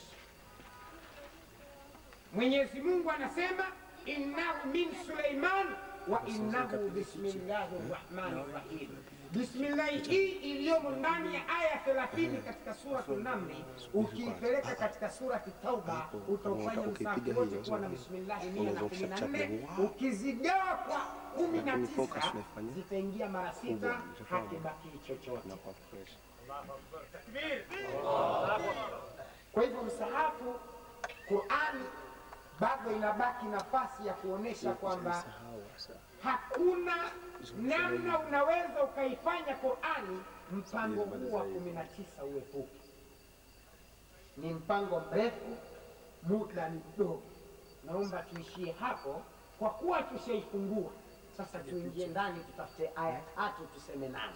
Mwenyezi Mungu anasema innahu min Suleiman wa innahu bismillahi rahmani rahim. Bismillahi hii iliyomo ndani ya aya 30 katika suratu Namli, ukiipeleka katika surati Tauba utaufanya msahafu wote kuwa na bismillahi mia na kumi na nne. Ukizigawa kwa kumi na tisa zitaingia mara sita, hakibaki chochote. Takbir! Kwa hivyo msahafu Qurani bado inabaki nafasi ya kuonesha kwamba hakuna namna unaweza ukaifanya Qurani mpango huu wa kumi na tisa uepuke. Ni mpango mrefu, muda ni mdogo. Naomba tuishie hapo kwa kuwa tushaifungua. Sasa tuingie ndani, tutafute aya tatu tuseme nazo.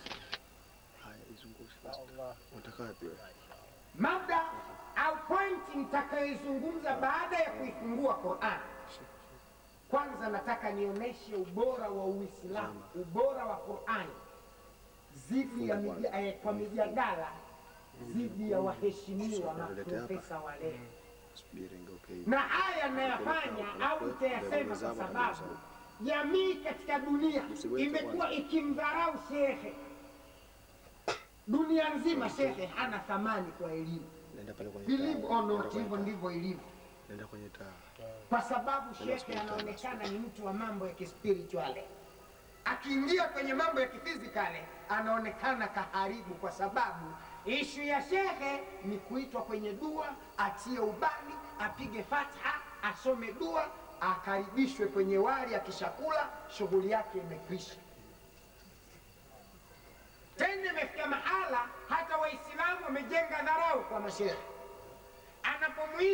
Mada au pointi nitakayoizungumza baada ya kuifungua Qur'an. Kwanza nataka nionyeshe ubora wa Uislamu, ubora wa Qur'an zidi ya mija, eh, kwa mijadala dhidi ya waheshimiwa maprofesa wa leo, na haya nayafanya au nitayasema kwa sababu jamii katika dunia imekuwa ikimdharau shekhe. Dunia nzima shekhe hana thamani kwa elimu. Nenda pale kwenye Believe taa. or Nenda not, kwenye hivyo taa. ndivyo ilivyo, Nenda kwenye taa. kwa sababu shekhe anaonekana ni mtu wa mambo ya kispirituale. Akiingia kwenye mambo ya kifizikali anaonekana kaharibu, kwa sababu ishu ya shekhe ni kuitwa kwenye dua, atie ubani, apige fatha, asome dua, akaribishwe kwenye wali, akishakula shughuli yake imekwisha. Tena imefika mahala hata Waislamu wamejenga dharau kwa mashehe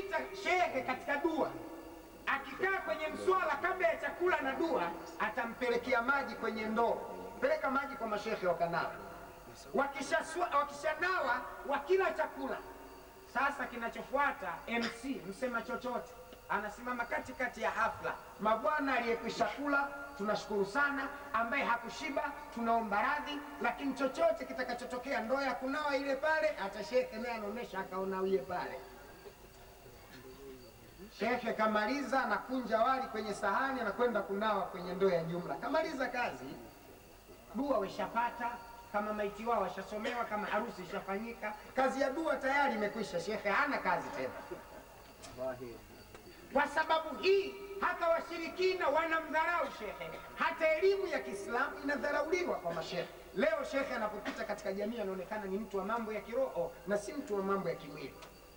anamwita shehe katika dua akikaa kwenye mswala kabla ya chakula na dua atampelekea maji kwenye ndoo peleka maji kwa mashehe wakanawa wakishanawa wakisha wakila chakula sasa kinachofuata mc msema chochote anasimama katikati ya hafla mabwana aliyekwisha kula tunashukuru sana ambaye hakushiba tunaomba radhi lakini chochote kitakachotokea ndoo ya kunawa ile pale hata shekhe naye anaonyesha akaonawie pale shekhe kamaliza anakunja wali kwenye sahani anakwenda kunawa kwenye ndoo ya jumla kamaliza kazi dua weshapata kama maiti wao washasomewa kama harusi ishafanyika kazi ya dua tayari imekwisha shekhe hana kazi tena kwa sababu hii hata washirikina wanamdharau shekhe hata elimu ya kiislamu inadharauliwa kwa mashehe leo shekhe anapopita katika jamii anaonekana ni mtu wa mambo ya kiroho na si mtu wa mambo ya kimwili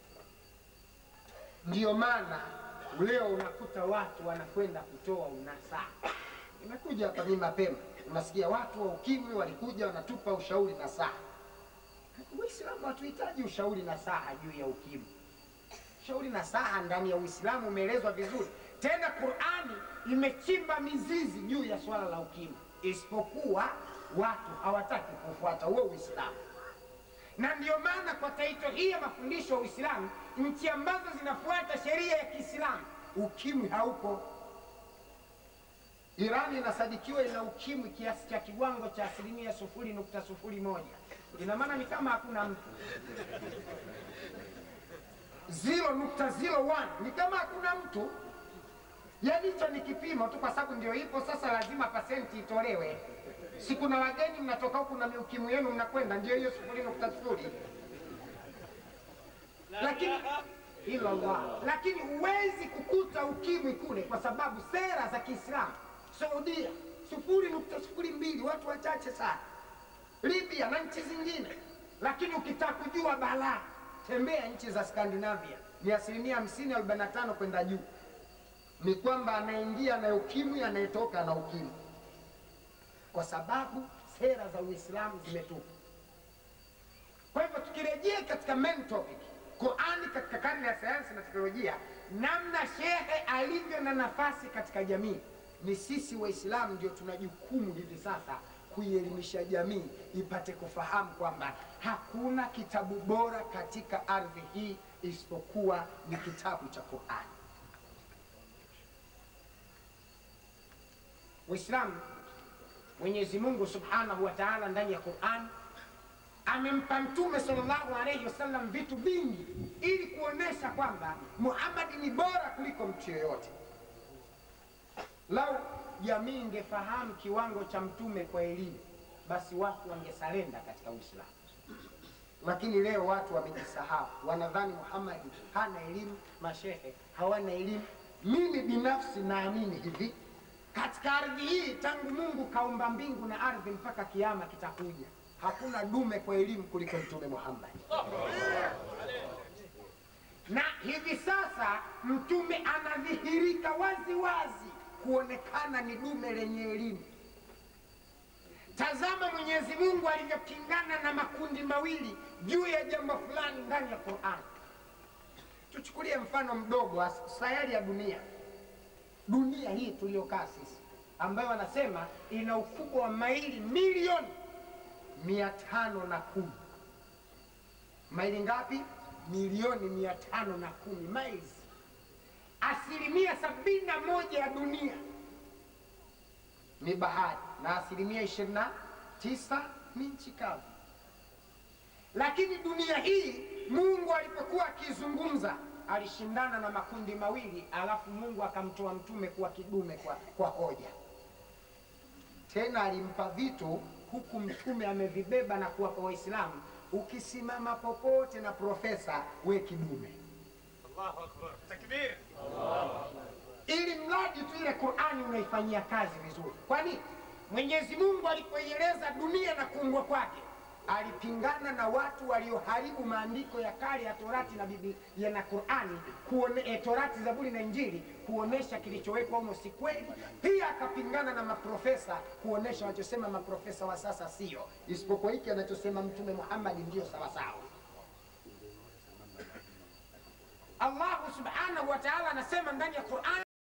ndiyo maana leo unakuta watu wanakwenda kutoa unasaa imekuja hapa mimi mapema unasikia watu wa ukimwi walikuja wanatupa ushauri na saa uislamu hatuhitaji ushauri na saha juu ya ukimwi shauri na saha ndani ya uislamu umeelezwa vizuri tena qurani imechimba mizizi juu ya swala la ukimwi isipokuwa watu hawataki kufuata huo uislamu na ndiyo maana kwa taito hii ya mafundisho ya uislamu nchi ambazo zinafuata sheria ya kiislamu ukimwi haupo irani inasadikiwa ina ukimwi kiasi cha kiwango cha asilimia sufuri nukta sufuri moja ina maana ni kama hakuna mtu 0.01 ni kama hakuna mtu yaani hicho ni kipimo tu kwa sababu ndio ipo sasa lazima pasenti itolewe si kuna wageni mnatoka huku na miukimu yenu mnakwenda ndio hiyo sufuri nukta sufuri lakini hilo Allah. lakini huwezi kukuta ukimwi kule kwa sababu sera za kiislamu saudia sufuri nukta sufuri mbili watu wachache sana libya na nchi zingine lakini ukitaka kujua balaa tembea nchi za skandinavia ni asilimia hamsini arobaini na tano kwenda juu ni kwamba anaingia na ukimwi anayetoka na ukimwi kwa sababu sera za uislamu zimetupa kwa hivyo tukirejea katika main topic qurani katika karne ya sayansi na teknolojia namna shehe alivyo na nafasi katika jamii ni sisi waislamu ndio tuna jukumu hivi sasa kuielimisha jamii ipate kufahamu kwamba hakuna kitabu bora katika ardhi hii isipokuwa ni kitabu cha qurani Waislamu, Mwenyezi Mungu Subhanahu wa Ta'ala ndani ya Qur'an amempa Mtume sallallahu alayhi wasallam vitu vingi ili kuonesha kwamba Muhammad ni bora kuliko mtu yoyote. Lau jamii ingefahamu kiwango cha mtume kwa elimu, basi watu wangesalenda katika Uislamu. Lakini leo watu wamejisahau, wanadhani Muhammad hana elimu, mashehe hawana elimu. Mimi binafsi naamini hivi, katika ardhi hii tangu Mungu kaumba mbingu na ardhi mpaka kiama kitakuja, hakuna dume kwa elimu kuliko Mtume Muhammad. Na hivi sasa mtume anadhihirika wazi wazi kuonekana ni dume lenye elimu. Tazama Mwenyezi Mungu alivyopingana na makundi mawili juu ya jambo fulani ndani ya Qur'an. Tuchukulie mfano mdogo wa sayari ya dunia, dunia hii tuliyokaa sisi, ambayo wanasema ina ukubwa wa maili milioni mia tano na kumi. Maili ngapi? Milioni mia tano na kumi miles. Asilimia sabini na moja ya dunia ni bahari na asilimia ishirini na tisa ni nchi kavu. Lakini dunia hii Mungu alipokuwa akizungumza alishindana na makundi mawili, alafu Mungu akamtoa mtume kuwa kidume kwa, kwa hoja. Tena alimpa vitu huku mtume amevibeba na kuwapa Waislamu, ukisimama popote na profesa, we kidume Allahu Akbar. Takbir. ili mradi tu ile Qur'ani unaifanyia kazi vizuri. Kwani Mwenyezi Mungu alipoieleza dunia na kuumbwa kwake alipingana na watu walioharibu maandiko ya kale ya Torati na Biblia na Qur'ani kuone, eh, Torati, Zaburi na Injili kuonesha kilichowekwa humo si kweli. Pia akapingana na maprofesa kuonesha wanachosema maprofesa wa sasa sio, isipokuwa hiki anachosema Mtume Muhammad ndio sawasawa. Allahu subhanahu wa taala anasema ndani ya Quran,